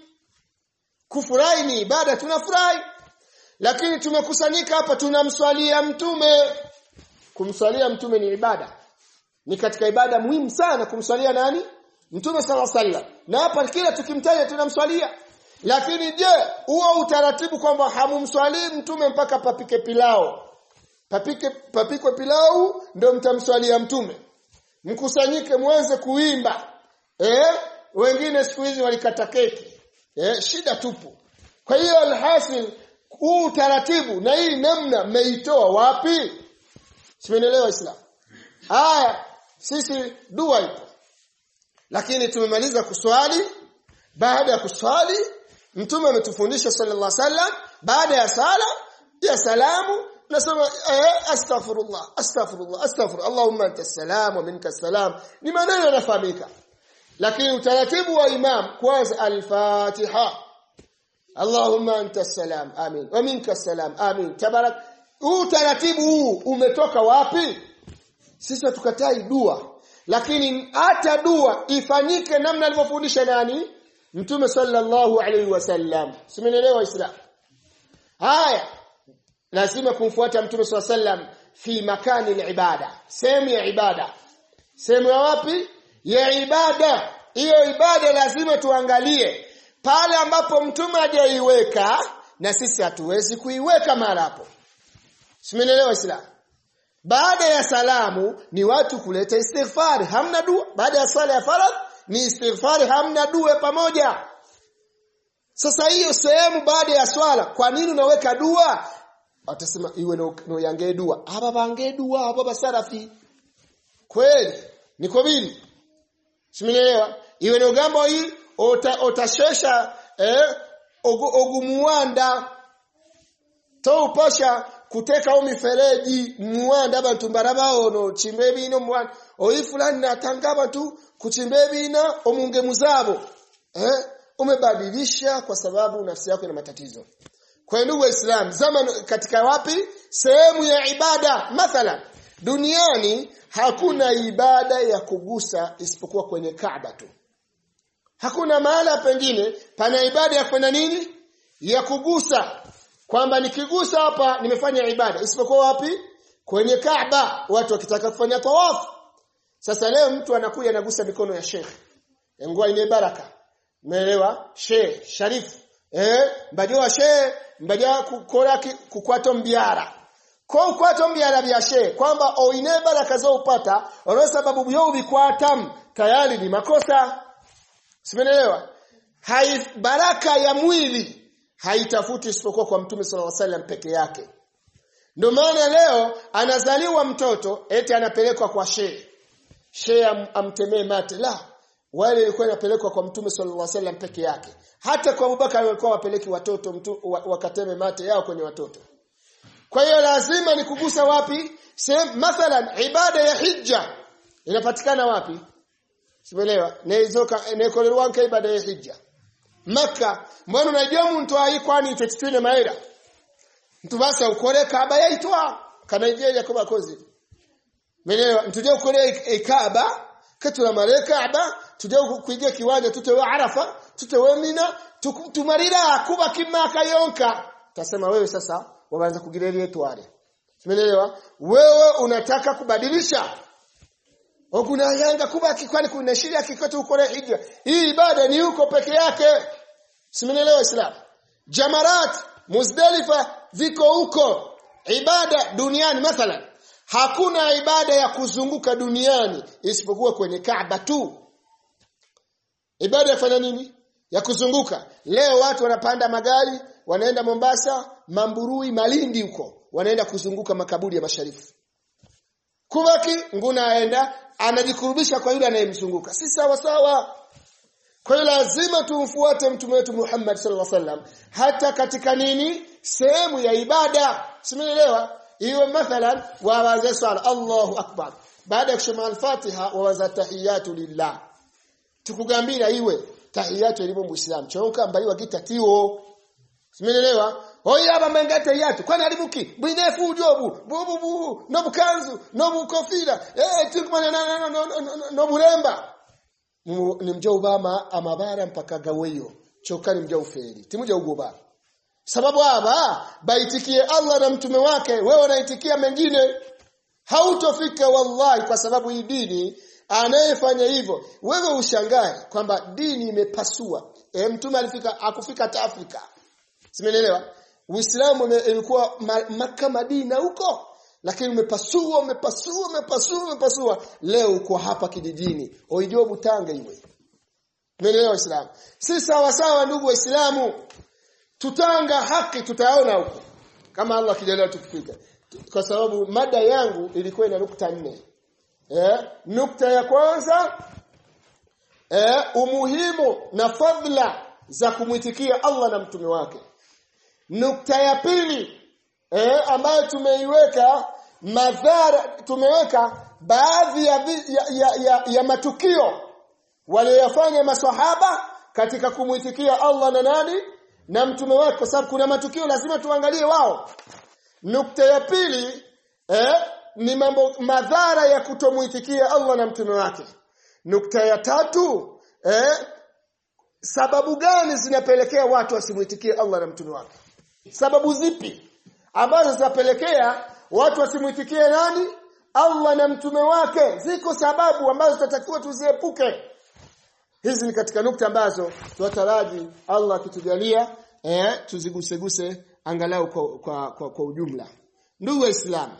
kufurahi ni ibada tunafurahi lakini tumekusanyika hapa tunamswalia mtume kumswalia mtume ni ibada ni katika ibada muhimu sana kumswalia nani mtume sala sallam na hapa kila tukimtaja tunamswalia lakini je huo utaratibu kwamba hamumswalii mtume mpaka papike pilao papike papikwe pilau ndio mtamswalia mtume mkusanyike muanze kuimba eh wengine siku hizi walikata keki eh shida tupu kwa hiyo alhasil huu taratibu na hii namna mmeitoa wapi simenelewa islam haya sisi dua ipo lakini tumemaliza kuswali baada ya kuswali mtume ametufundisha sallallahu alaihi wasallam baada ya sala ya salamu nasema eh, astaghfirullah astaghfirullah astaghfir allahumma anta salam wa minka salam ni maneno yanafahamika lakini utaratibu wa imam kwanza al-fatiha allahumma anta salam amin wa minka salam amin tabarak huu taratibu huu umetoka wapi sisi tukatai dua lakini hata dua ifanyike namna alivyofundisha nani mtume sallallahu alaihi wasallam simenelewa islam haya lazima kumfuata mtume swalla sallam fi makani ibada sehemu ya ibada sehemu ya wapi ya ibada hiyo ibada lazima tuangalie pale ambapo mtume hajaiweka na sisi hatuwezi kuiweka mahali hapo simenelewa islam baada ya salamu ni watu kuleta istighfar hamna dua baada ya swala ya faradh ni istighfar hamna dua pamoja sasa hiyo sehemu baada ya swala kwa nini unaweka dua atasema iwe no, no yange dua aba bange dua aba basarafi kweli niko bili simenielewa iwe no gambo hii ota, otashesha eh ogu, ogumuwanda to upasha kuteka au mifereji muwanda abantu mbarabaono chimbe bino muwanda oyi fulani natanga tu kuchimbe bina omunge muzabo eh umebadilisha kwa sababu nafsi yako ina matatizo kwa ndugu waislamu zama katika wapi sehemu ya ibada mathalan duniani hakuna ibada ya kugusa isipokuwa kwenye Kaaba tu hakuna mahala pengine pana ibada ya kwenda nini ya kugusa kwamba nikigusa hapa nimefanya ibada isipokuwa wapi kwenye Kaaba watu wakitaka kufanya tawafu sasa leo mtu anakuja anagusa mikono ya Sheikh ngwa ine baraka umeelewa Sheikh Sharif eh mbajoa Sheikh mbaja kukora kukwato mbiara ko ukwato mbyala byashe kwamba oine baraka zo upata olwo sababu byo ubikwatam tayari ni makosa simenelewa hai baraka ya mwili haitafuti isipokuwa kwa mtume sallallahu alaihi wasallam peke yake ndio maana leo anazaliwa mtoto eti anapelekwa kwa shehe shehe am, amtemee mate la wale ilikuwa inapelekwa kwa mtume sallallahu alaihi wasallam peke yake hata kwa Abubakar walikuwa wapeleki watoto mtu, wakateme mate yao kwenye watoto kwa hiyo lazima ni kugusa wapi sehemu mathalan ibada ya hija inapatikana wapi sielewa nezoka nekolerwanka ibada ya hija maka mbona unajua mtu ai kwani tetitine maera mtu basa ukore kaaba yaitwa kana Nigeria kwa kozi Melewa mtuje ukore kaaba katula mare kaaba tuje kuigia kiwanja tutewe arafa tutewe mina tumarira kuba kimaka yonka tasema wewe sasa waanza kugirelia tware Umeelewa? Wewe unataka kubadilisha. Kuna yanga kubaki kwani kuna sheria kikoto ukore hija. Hii ibada ni huko peke yake. Simenelewa Islam. Jamarat, Muzdalifa viko huko. Ibada duniani mathalan. Hakuna ibada ya kuzunguka duniani isipokuwa kwenye Kaaba tu. Ibada yafanya nini? Ya kuzunguka. Leo watu wanapanda magari, wanaenda Mombasa, Mamburui, Malindi huko. Wanaenda kuzunguka makaburi ya masharifu. Kubaki nguna aenda anajikurubisha kwa yule anayemzunguka. Si sawa sawa. Kwa hiyo lazima tumfuate mtume wetu Muhammad sallallahu alaihi wasallam hata katika nini? Sehemu ya ibada. Simeelewa? Iwe mathalan wawaze swala Allahu akbar. Baada ya kusoma al-Fatiha wawaza tahiyatu lillah. Tukugambira iwe tahiyatu elimu muislam. Chonka mbaliwa kitatiwo. Simeelewa? Oya bamenga tahiyatu. Kwani alibuki? Bwinefu ujobu. Bubu bu. No bukanzu, no bukofira. Eh tukumana na no no no no bulemba. Ni mja ubama amabara mpaka gaweyo. Chokani mja uferi. Timuja ugoba. Sababu hapa baitikie Allah na mtume wake, wewe unaitikia mengine. Hautofika wallahi kwa sababu hii dini anayefanya hivyo wewe ushangae kwamba dini imepasua e, mtume alifika akufika hata Afrika simeelewa Uislamu ilikuwa maka Madina huko lakini umepasua umepasua umepasua umepasua leo uko hapa kijijini oijua butanga iwe Umeelewa Uislamu si sawa sawa ndugu waislamu tutanga haki tutaona huko kama Allah kijalia tukifika kwa sababu mada yangu ilikuwa ina nukta nne eh, nukta ya kwanza eh, umuhimu na fadla za kumwitikia Allah na mtume wake nukta ya pili eh, ambayo tumeiweka madhara tumeweka baadhi ya, ya, ya, ya, ya matukio waliyofanya maswahaba katika kumwitikia Allah na nani na mtume wake kwa sababu kuna matukio lazima tuangalie wao nukta ya pili eh, ni mambo madhara ya kutomuitikia Allah na mtume wake. Nukta ya tatu eh, sababu gani zinapelekea watu wasimuitikie Allah na mtume wake? Sababu zipi ambazo zinapelekea watu wasimuitikie nani? Allah na mtume wake. Ziko sababu ambazo tutatakiwa tuziepuke. Hizi ni katika nukta ambazo tunataraji Allah akitujalia eh, tuziguseguse angalau kwa, kwa, kwa, kwa ujumla. Ndugu Waislamu,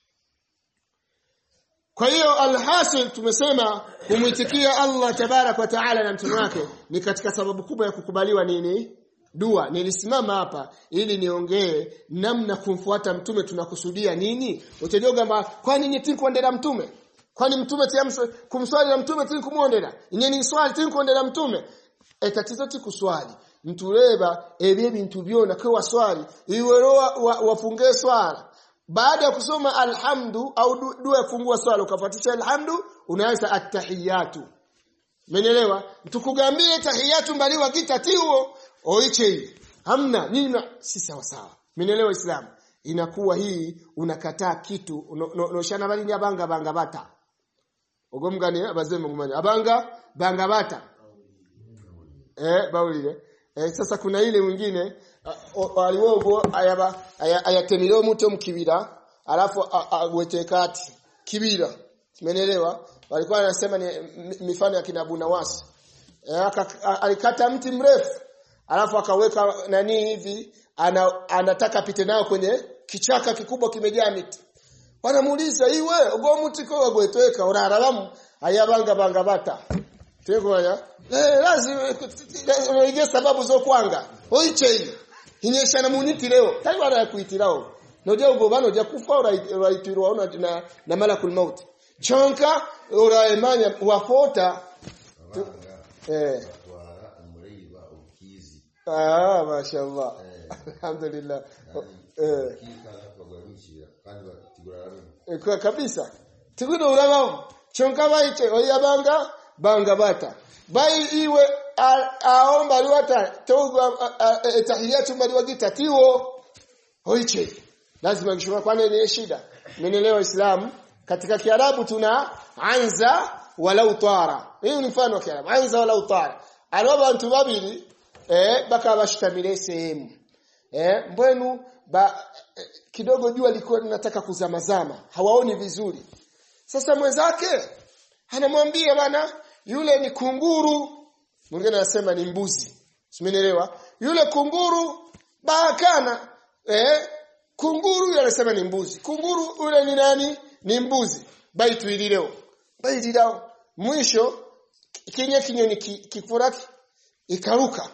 kwa hiyo alhasil tumesema kumwitikia Allah tabarak wa taala na mtume wake ni katika sababu kubwa ya kukubaliwa nini? Dua. Nilisimama hapa ili niongee namna kumfuata mtume tunakusudia nini? Utajua kwamba kwani nyinyi kuendera mtume? Kwani mtume tiamso kumswali na mtume tini kumwondera? Nyinyi swali tini kuendera mtume? E tatizo ti kuswali. Mtureba ebye bintu byona kwa swali iwe wafunge wa swala baada ya kusoma alhamdu au dua ya kufungua swala ukafuatisha alhamdu unaanza attahiyatu Umeelewa? Tukugambie tahiyatu mbaliwa kitatiwo oiche hii. Hamna nyinyi si sawa sawa. Umeelewa Islam? Inakuwa hii unakataa kitu noshana no, no, bali ni abanga banga bata. Ogomgani abazeme ngumanya. Abanga banga bata. Eh baulile. Eh, sasa kuna ile mwingine aliwogo ayaba ayatemiro muto mkibira alafu agwete kati kibira umeelewa walikuwa wanasema ni mifano ya kina Bunawasi e, alikata mti mrefu alafu akaweka nani hivi ana, anataka pite nao kwenye kichaka kikubwa kimejaa miti wanamuuliza iwe ogomutiko wagwetweka urararamu ayabanga banga bata tegoya eh lazima ige sababu zo kwanga oiche inyesha na muniti leo tari barakuitirao noja ugobano ja kufa uraitirwa una na, na malakul maut chonka uraemanya wafota eh batwara umureba ukizi ah mashallah alhamdulillah eh kikaza bagwamishira kandi batigurana Eh, kwa kabisa tikuno ulabamu chonka baiche oyabanga banga bata bai iwe a- aomba liwata togwa tahiyatu maliwagita tiwo oiche lazima kishuma kwani ni shida menelewa islam katika kiarabu tuna anza walau tara hiyo ni mfano wa kiarabu anza walau tara alaba bantu babiri eh baka bashitamile sehemu eh mbwenu ba eh, kidogo jua liko linataka kuzamazama hawaoni vizuri sasa mwenzake anamwambia bana yule ni kunguru mwingine anasema ni mbuzi simenielewa yule kunguru baakana eh kunguru yule anasema ni mbuzi kunguru yule ni nani ni mbuzi baitu ilileo baililao mwisho kinye kinyoni ki- kifuraki ikaruka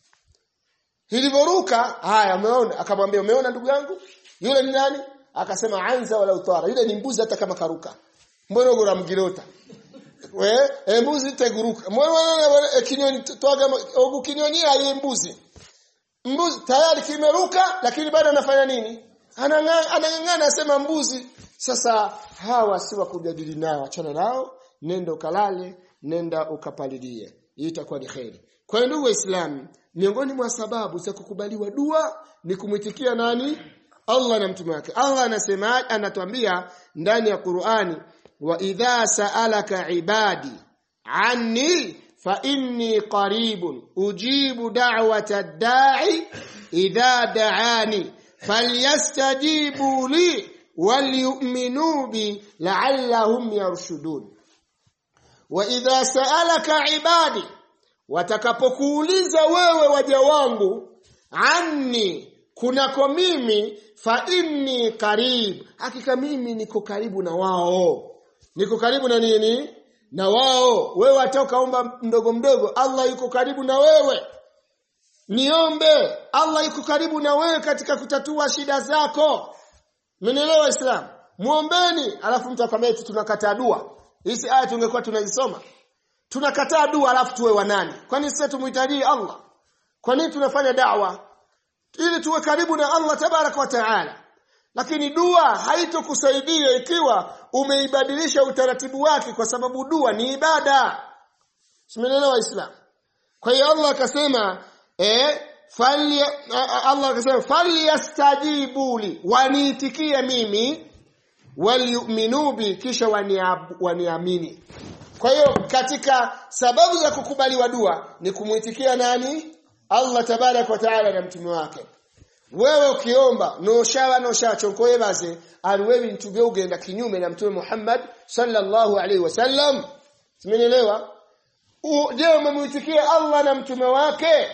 Ilivyoruka haya umeona akamwambia umeona ndugu yangu yule ni nani akasema anza wala utwara yule ni mbuzi hata kama karuka mbona gora mgirota we e mbuzi teguruka mbona e, kinyoni twaga ogu kinyoni aye mbuzi mbuzi tayari kimeruka lakini bado anafanya nini anang'ana anang'ana anasema mbuzi sasa hawa si wa kujadili nao achana nao nenda ukalale nenda ukapalilie hii itakuwa ni kheri kwa hiyo ndugu waislamu miongoni mwa sababu za kukubaliwa dua ni kumwitikia nani Allah na mtume wake Allah anasema anatuambia ndani ya Qur'ani wa idha sa'alaka ibadi anni fa inni qaribun ujibu da'wata da'i idha da'ani falyastajibu li walyu'minu bi la'allahum yarshudun wa idha sa'alaka ibadi watakapokuuliza wewe waja wangu anni kunako mimi fa inni karib hakika mimi niko karibu na wao niko karibu na nini na wao wewe hata ukaomba mdogo mdogo Allah yuko karibu na wewe niombe Allah yuko karibu na wewe katika kutatua shida zako Mmenielewa Islam muombeni alafu mtu akwambia eti tunakataa dua hizi aya tungekuwa tunazisoma tunakataa dua alafu tuwe wanani kwani sisi tumuhitaji Allah kwa nini tunafanya da'wa ili tuwe karibu na Allah tabaraka wa taala lakini dua haitokusaidia ikiwa umeibadilisha utaratibu wake kwa sababu dua ni ibada simenelewa islam kwa hiyo Allah akasema eh fali Allah akasema falyastajibuli waniitikie mimi waliyuminu bi kisha waniab- waniamini kwa hiyo katika sababu za kukubaliwa dua ni kumuitikia nani Allah tabarak wa taala na mtume wake wewe ukiomba noshawa noshacho baze aliwewi ntubye ugenda kinyume na mtume Muhammad sallallahu alaihi wasallam simenielewa U- je umemuitikia Allah na mtume wake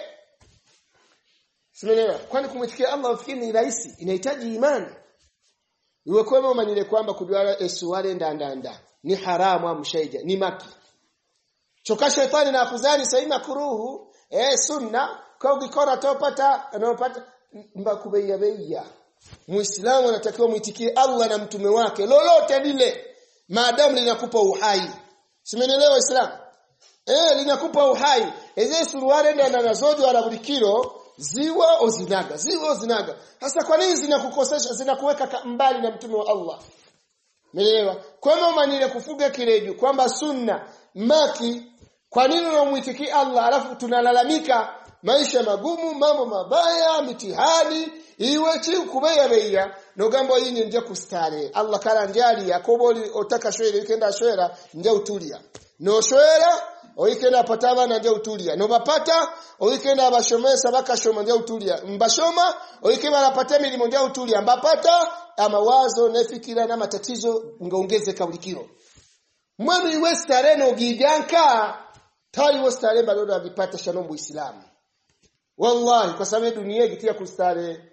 simenielewa kwani kumwitikia Allah ufikiri ni rahisi inahitaji imani iwe kwema umanyile kwamba kujwala esuwale ndandanda ni haramu amshaija ni maki choka shetani na kuzani saima kuruhu eh sunna kwa ukikora topata anopata mbakubeya beya muislamu anatakiwa muitikie Allah na mtume wake lolote lile maadamu linakupa uhai simenelewa islam eh linakupa uhai eze suruale ndana nazojo ala bulikiro ziwa ozinaga ziwa ozinaga hasa kwa nini zinakukosesha zinakuweka ka- mbali na mtume wa Allah Umeelewa? Kwamba umanile kufuga kireju kwamba sunna maki kwa nini unamwitiki Allah alafu tunalalamika maisha magumu mambo mabaya mitihani iwe chi kubeya beya nogambo yinyi nje kustare Allah kala njali yakoboli otaka shwere ikenda shwera nje utulia no shwera oikenda pataba na nje utulia no bapata oikenda abashomesa bakashoma nje utulia mbashoma oikeba napata milimo nje utulia mbapata amawazo nefikira na matatizo ngaongezeka bulikiro mwenu iwe stare no gijanka tayi wo stare bado avipata shanombo Uislamu wallahi kwa sababu dunia ikitia kustare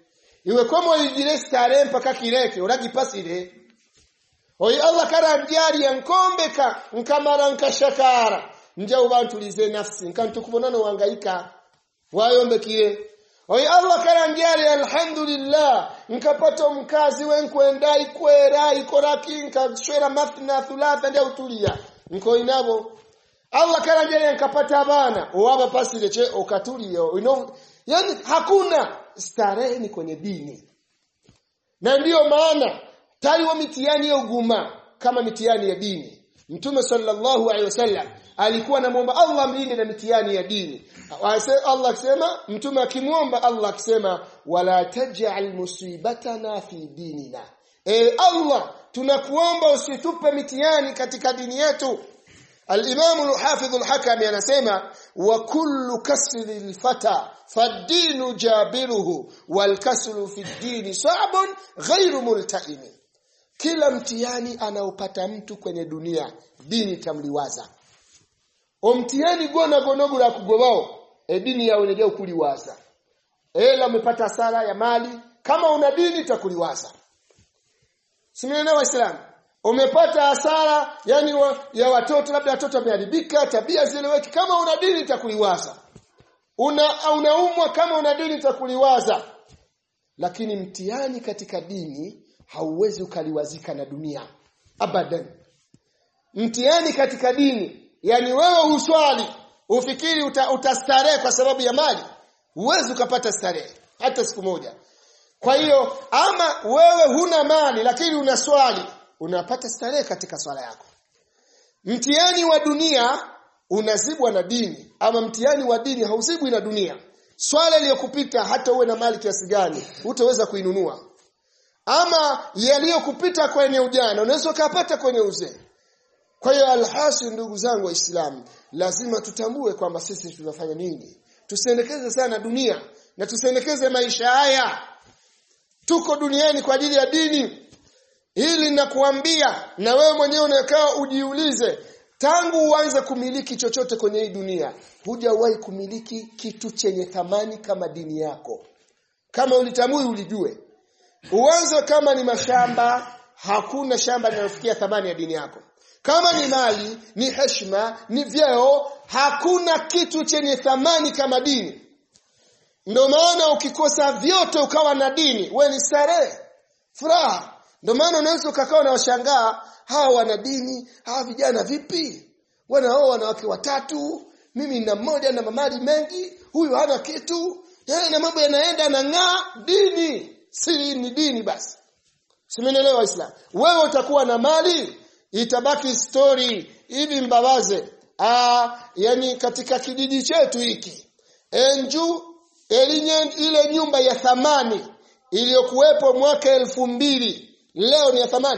iwe komo igire stare mpaka kireke uragipasire oyi allah karandyari yankombeka nkamara nkashakara nja ubantulize nafsi nkantukubonano wangaika wayombekire oyi allah karandyari alhamdulillah nkapata mkazi wenkwenda ikwera ikoraki nkashwera mathna thulatha ndia utulia nkoinabo allah karandyari nkapata abana owaba pasire che okatulia ino yani hakuna starehe ni kwenye dini na ndiyo maana taliwo mitihani ya uguma kama mitihani ya dini mtume sallallahu alaihi wasallam alikuwa anamwomba Allah mlinde na mitihani ya dini Allah akisema mtume akimwomba Allah akisema wala taj'al musibatana fi dinina e Allah tunakuomba usitupe mitihani katika dini yetu الإمام الحافظ الحكم anasema wa kullu kasri alfata fad-din jabiruhu wal kasru fi ad-din sa'bun ghairu multaim kila mtihani anaopata mtu kwenye dunia dini tamliwaza omtihani gona gonogo la kugobao e dini yawe ndio kuliwaza ela umepata sala ya mali kama una dini takuliwaza Simene waislamu umepata hasara yani wa, ya watoto labda watoto wameharibika tabia zileweki kama una dini itakuliwaza una unaumwa kama una dini itakuliwaza lakini mtihani katika dini hauwezi ukaliwazika na dunia abadan mtihani katika dini yani wewe uswali ufikiri uta, utastarehe kwa sababu ya mali huwezi ukapata starehe hata siku moja kwa hiyo ama wewe huna mali lakini una swali unapata starehe katika swala yako mtihani wa dunia unazibwa na dini ama mtihani wa dini hauzibwi na dunia swala iliyokupita hata uwe na mali kiasi gani hutaweza kuinunua ama yaliyokupita kwenye ujana unaweza ukapata kwenye uzee kwa hiyo alhasi ndugu zangu waislamu lazima tutambue kwamba sisi tunafanya nini tusiendekeze sana dunia na tusiendekeze maisha haya tuko duniani kwa ajili ya dini hili nakuambia na wewe mwenyewe unakaa ujiulize tangu uanze kumiliki chochote kwenye hii dunia hujawahi kumiliki kitu chenye thamani kama dini yako kama ulitambui ulijue uanze kama ni mashamba hakuna shamba linalofikia thamani ya dini yako kama ni mali ni heshima ni vyeo hakuna kitu chenye thamani kama dini ndio maana ukikosa vyote ukawa na dini we ni starehe furaha ndio maana unaweza ukakaa na washangaa hawa wana dini hawa vijana vipi wanaoa wanawake watatu mimi na mmoja na mamali mengi huyu hana kitu yeye na mambo yanaenda na ng'aa dini si ni dini basi simenielewa waislamu wewe utakuwa na mali itabaki story hivi mbabaze ah yani katika kijiji chetu hiki enju elinye ile nyumba ya thamani iliyokuwepo mwaka elfu mbili leo ni ya thamani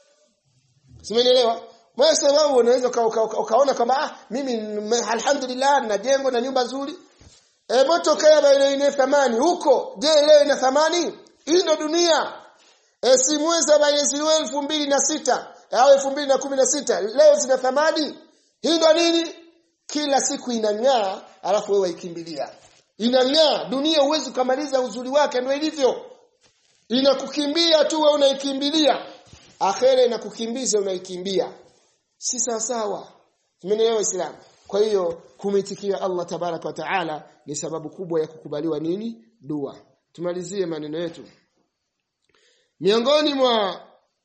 simenielewa wewe sababu unaweza uka, uka, uka, ukaona kwamba ah mimi alhamdulillah na jengo na nyumba nzuri e moto kaya ile ina thamani huko je leo ina thamani hii ndo dunia e si mwezi wa elfu mbili na sita au elfu mbili na kumi na sita leo zina thamani hii ndo nini kila siku inang'aa alafu wewe ikimbilia inang'aa dunia huwezi kumaliza uzuri wake ndio ilivyo inakukimbia tu wewe unaikimbilia akhera inakukimbiza unaikimbia si sawa sawa tumeelewa Uislamu kwa hiyo kumitikia Allah tabaraka wa taala ni sababu kubwa ya kukubaliwa nini dua tumalizie maneno yetu miongoni mwa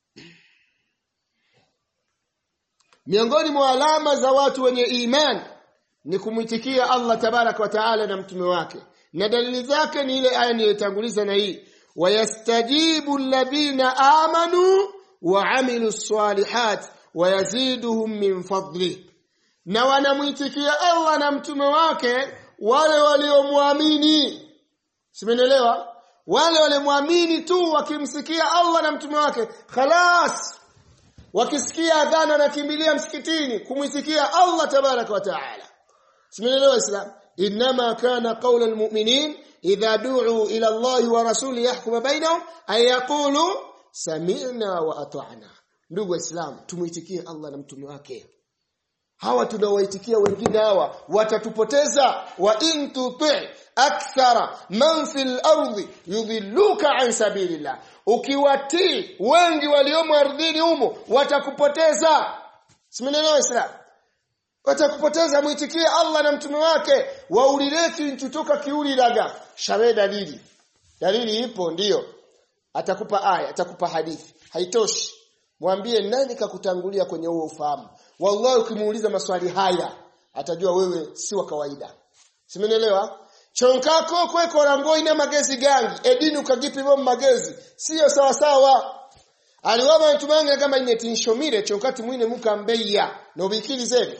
miongoni mwa alama za watu wenye imani ni kumwitikia Allah tabaraka wa taala na mtume wake na dalili zake ni ile aya niliyotanguliza na hii wayastajibu alladhina amanu wa amilu salihat wayaziduhum min fadli na wanamwitikia Allah na mtume wake wale waliomwamini simenelewa wale waliomwamini tu wakimsikia Allah na mtume wake khalas wakisikia adhana nakimbilia msikitini kumwitikia Allah tabaraka wa taala simenelewa islam inma kana qawla almu'minin idha du'u ila Allah wa rasuli yahkum bainahum ay yaqulu sami'na wa ata'na ndugu waislamu tumuitikie Allah na mtume wake hawa tunawaitikia wengine hawa watatupoteza wa in tuti akthara man fil ardi yudhilluka an sabilillah ukiwatii wengi waliomo ardhini humo watakupoteza simenelewa islam watakupoteza muitikie Allah na mtume wake waulileti ntutoka kiuliraga shawe dalili dalili ipo ndiyo atakupa aya atakupa hadithi haitoshi mwambie nani kakutangulia kwenye huo ufahamu wallahi ukimuuliza maswali haya atajua wewe si wa kawaida simenelewa chonkako kweko rango ina magezi gangi edini ukagipa bo magezi sio sawa sawa aliwaba ntumange kama ine tinshomire chonkati mwine mukambeya no bikili zebe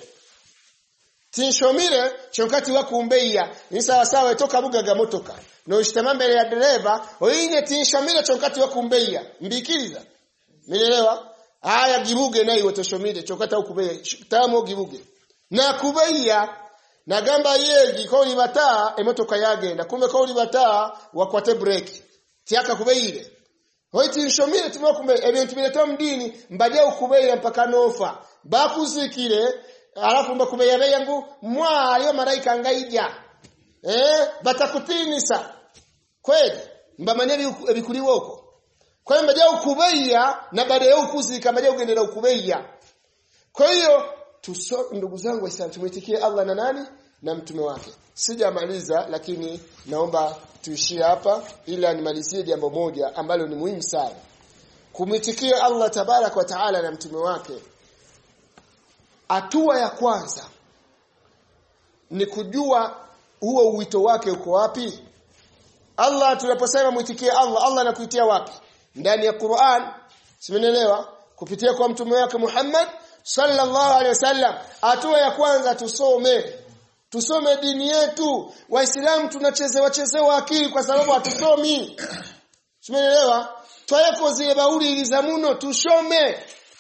tinshomire chonkati wakumbeya ni sawa sawa toka bugaga motoka no ishtama mbele ya dereva oine tinshomire chonkati wakumbeya mbikiliza Umeelewa? Haya gibuge nayo watoshomire chokata ukubeya tamo gibuge. Na kubeya na gamba yegi ko libata emotoka yagenda kumbe ko libata wakwate break. Tiaka kubeire. Hoiti nshomire timo kumbe ebintu bileto mdini mbaje ukubeya mpaka nofa. Bakuzikire alafu mbakubeya beyangu mwa aliyo malaika ngaija. Eh batakutinisa. Kweli mbamanye ebikuliwo uko. Kwa hiyo mbaje ukubeya na baada ya ukuzika mbaje ugendera ukubeya. Kwa hiyo tuso ndugu zangu waislamu tumwitikie Allah na nani na mtume wake. Sijamaliza lakini naomba tuishie hapa ila nimalizie jambo moja ambalo ni muhimu sana. Kumwitikia Allah tabarak wa taala na mtume wake. Hatua ya kwanza ni kujua huo uwito wake uko wapi? Allah tunaposema mwitikie Allah, Allah anakuitia wapi? ndani ya Qur'an simenelewa kupitia kwa mtume wake Muhammad sallallahu alaihi wasallam hatua ya kwanza tusome tusome dini yetu waislamu tunachezewa chezewa akili kwa sababu hatusomi simenelewa twayeko zile bauli ilizamuno tusome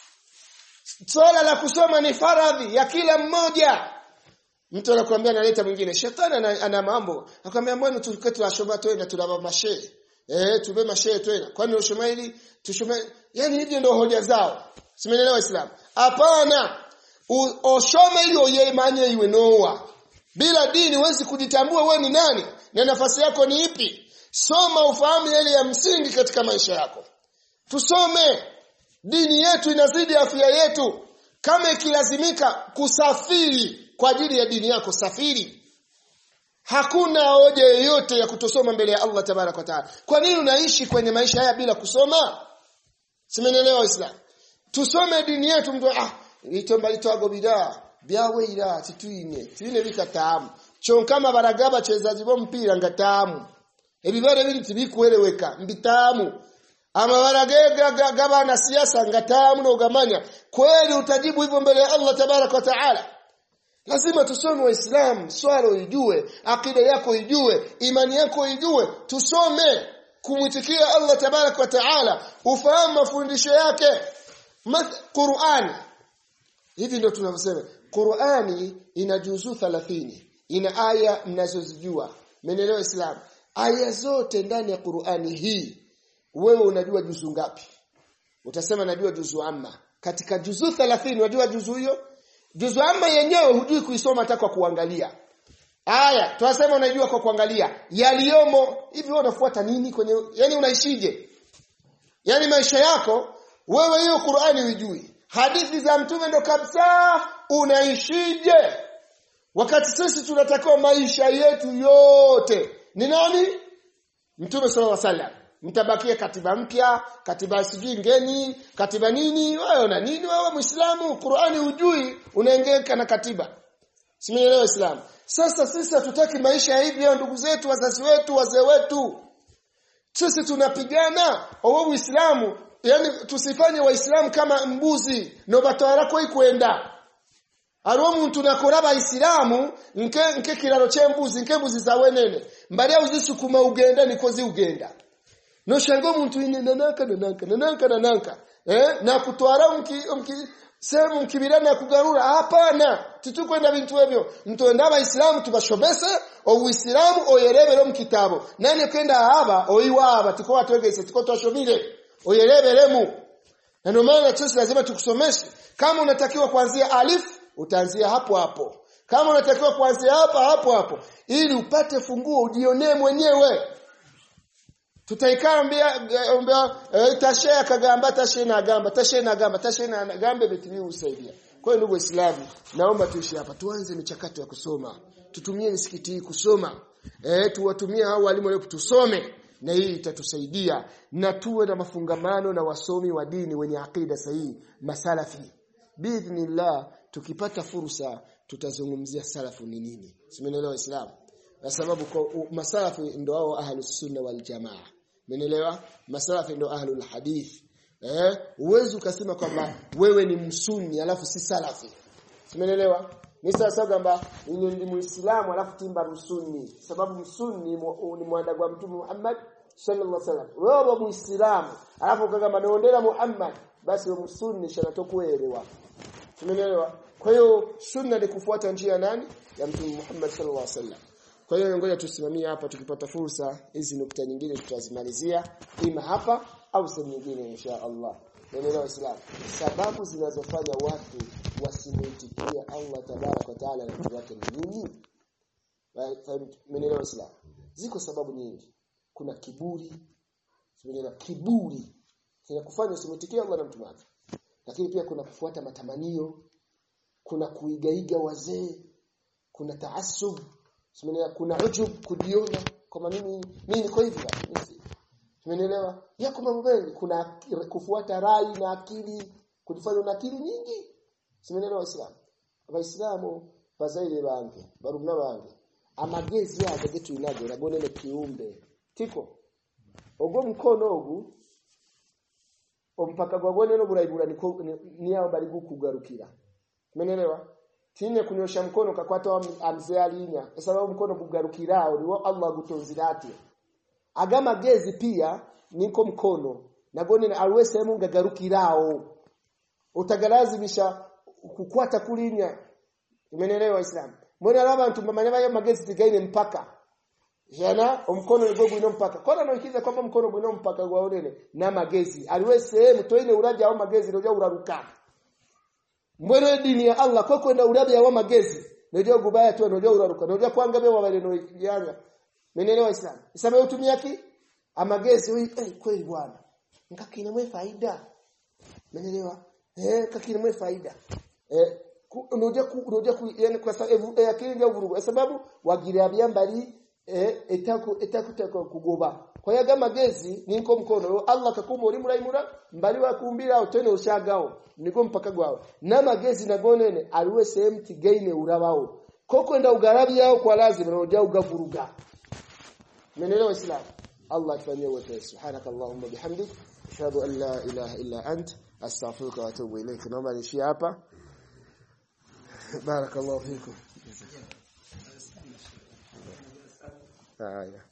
swala la kusoma ni faradhi ya kila mmoja mtu anakuambia analeta mwingine shetani ana, ana mambo akwambia mbona tuketi washoma twenda tunaba mashehe eh tube mashehe tena kwani ushoma hili tushome yani hivi ndio hoja zao simeelewa islam hapana oshome ili oyemanye iwe noa bila dini huwezi kujitambua wewe ni nani na nafasi yako ni ipi soma ufahamu yale ya msingi katika maisha yako tusome dini yetu inazidi afya yetu kama ikilazimika kusafiri kwa ajili ya dini yako safiri Hakuna hoja yoyote ya kutosoma mbele ya Allah tabarak wa taala. Kwa nini unaishi kwenye maisha haya bila kusoma? Simenelewa Uislamu. Tusome dini yetu mtu ah litomba litwago bidaa byawe ira tituine tine bikatamu. Chonkama baragaba chezaji bo mpira ngatamu. Ebibare biri tibikueleweka mbitamu. Ama baragega gaba na siasa ngatamu no gamanya. Kweli utajibu hivyo mbele ya Allah tabarak wa taala. Lazima tusome Waislamu, swala uijue, akida yako ijue, imani yako ijue, tusome kumwitikia Allah tabarak wa taala, ufahamu mafundisho yake. Qur'ani. Hivi ndio tunavyosema. Qur'ani ina juzuu 30. Ina aya mnazozijua. Menelewa Islam. Aya zote ndani ya Qur'ani hii wewe unajua juzu ngapi? Utasema najua juzu amma. Katika juzu 30 unajua juzu hiyo? Juzu amma yenyewe hujui kuisoma hata kwa kuangalia. Aya, tunasema unajua kwa kuangalia. Yaliyomo hivi wewe unafuata nini kwenye yani unaishije? Yani maisha yako wewe hiyo Qur'ani hujui. Hadithi za mtume ndo kabisa unaishije? Wakati sisi tunatakiwa maisha yetu yote ni nani? Mtume sallallahu alaihi wasallam. Mtabakia katiba mpya, katiba sijui ngeni, katiba nini? Wewe una nini wewe Muislamu? Qur'ani hujui, unaengeka na katiba. Simeelewa Islam. Sasa sisi hatutaki maisha ya hivi ndugu zetu, wazazi wetu, wazee wetu. Sisi tunapigana wewe Uislamu, yani tusifanye waislamu kama mbuzi no batwara ko ikwenda. Aro muntu nakoraba Islamu nke nke kiraro chembuzi nke mbuzi za wenene. Mbali uzisukuma ugenda nikozi ugenda. No shango muntu ine nanaka nanaka nanaka nanaka. Eh na kutwara mki mki sehemu mkibirana kugarura hapana titukwenda bintu ebyo ntoenda abaisilamu tubashobese obuisilamu oyerebere mu kitabo nani kwenda haba oiwaba tiko watwegese tiko twashomile oyereberemu na ndio maana sisi lazima tukusomeshe kama unatakiwa kuanzia alif utaanzia hapo hapo kama unatakiwa kuanzia hapa hapo hapo ili upate funguo ujionee mwenyewe tutaikambia ombea e, tashe akagamba tashe na gamba tashe na gamba tashe na gamba betili usaidia kwa hiyo ndugu waislamu naomba tuishi hapa tuanze michakato ya kusoma tutumie misikiti hii kusoma eh tuwatumie hao walimu leo tusome na hii itatusaidia na tuwe na mafungamano na wasomi wa dini wenye akida sahihi masalafi biidhnillah tukipata fursa tutazungumzia salafu ni nini simeelewa waislamu kwa sababu kwa masalafi ndio hao ahlus sunna wal jamaa umeelewa masalafi ndio ahlul hadith eh uwezi ukasema kwamba wewe ni msunni alafu si salafi umeelewa ni sasa kwamba ni muislamu alafu timba msunni sababu msunni ni mwandagwa mtume Muhammad sallallahu alaihi wasallam wewe muislamu alafu kama naondela Muhammad basi wewe msunni shanatokuelewa umeelewa kwa hiyo sunna ni kufuata njia nani ya mtume Muhammad sallallahu alaihi wasallam kwa hiyo ngoja tusimamie hapa tukipata fursa hizi nukta nyingine tutazimalizia ima hapa au sehemu nyingine insha Allah Umeelewa Islam sababu zinazofanya watu wasimuitikie Allah tabarak wa taala na mtume wake ni nini Umeelewa Islam ziko sababu nyingi kuna kiburi Umeelewa kiburi kinakufanya usimuitikie Allah na mtume wake lakini pia kuna kufuata matamanio kuna kuigaiga wazee kuna taasub Umeelewa kuna ujub kujiona kama mimi mimi niko hivi Umeelewa? Yako mambo mengi kuna kufuata rai na akili, kujifanya na akili nyingi. Umeelewa Waislamu? Waislamu bazaire bange, barumna bange. Amagezi yaje getu inago nagone ne kiumbe. Tiko. Ogo mkono ogu ompaka gwagone no buraibura niko niyao bali gukugarukira. Umeelewa? Tine kunyosha mkono kakwata amzee alinya. Kwa sababu mkono kugarukirao ni Allah gutonzirati agama gezi pia niko mkono nagone na alwe sehemu ngagarukirao utagalazimisha kukwata kulinya umeelewa islam mbona laba mtu mamanya yo magezi tigaine mpaka jana omkono igogo ino mpaka kona noikiza kwamba mkono bwino mpaka gwa onene na magezi aliwe sehemu toine uraja au magezi roja uraruka mbona dini ya Allah kwa kwenda uraja wa magezi nojo gubaya tu nojo uraruka nojo kwanga bewa wale no yanga Menelewa Islam. Islam utumia ki? Amagezi huyu eh kweli bwana. Ngakina mwe faida. Menelewa? Eh kakina mwe faida. Eh unoja ku unoja ku yani kwa sababu eh, akili ndio vurugu. Sababu wagira byambali eh etaku etaku tako kugoba. Kwa hiyo kama gezi niko mkono Allah kakuma uri muraimura mbali wa kumbira utene ushagao niko mpaka gwao. Na magezi nagonene aliwe sehemu tigaine urabao. Koko enda ugarabi yao kwa lazima unoja ugavuruga. منelewa islam Allah atufanyie wepesi subhanak allahumma bihamdik ashhadu an la ilaha illa ant astaghfiruka wa atubu ilayk naomba nishie hapa barakallahu fikum haya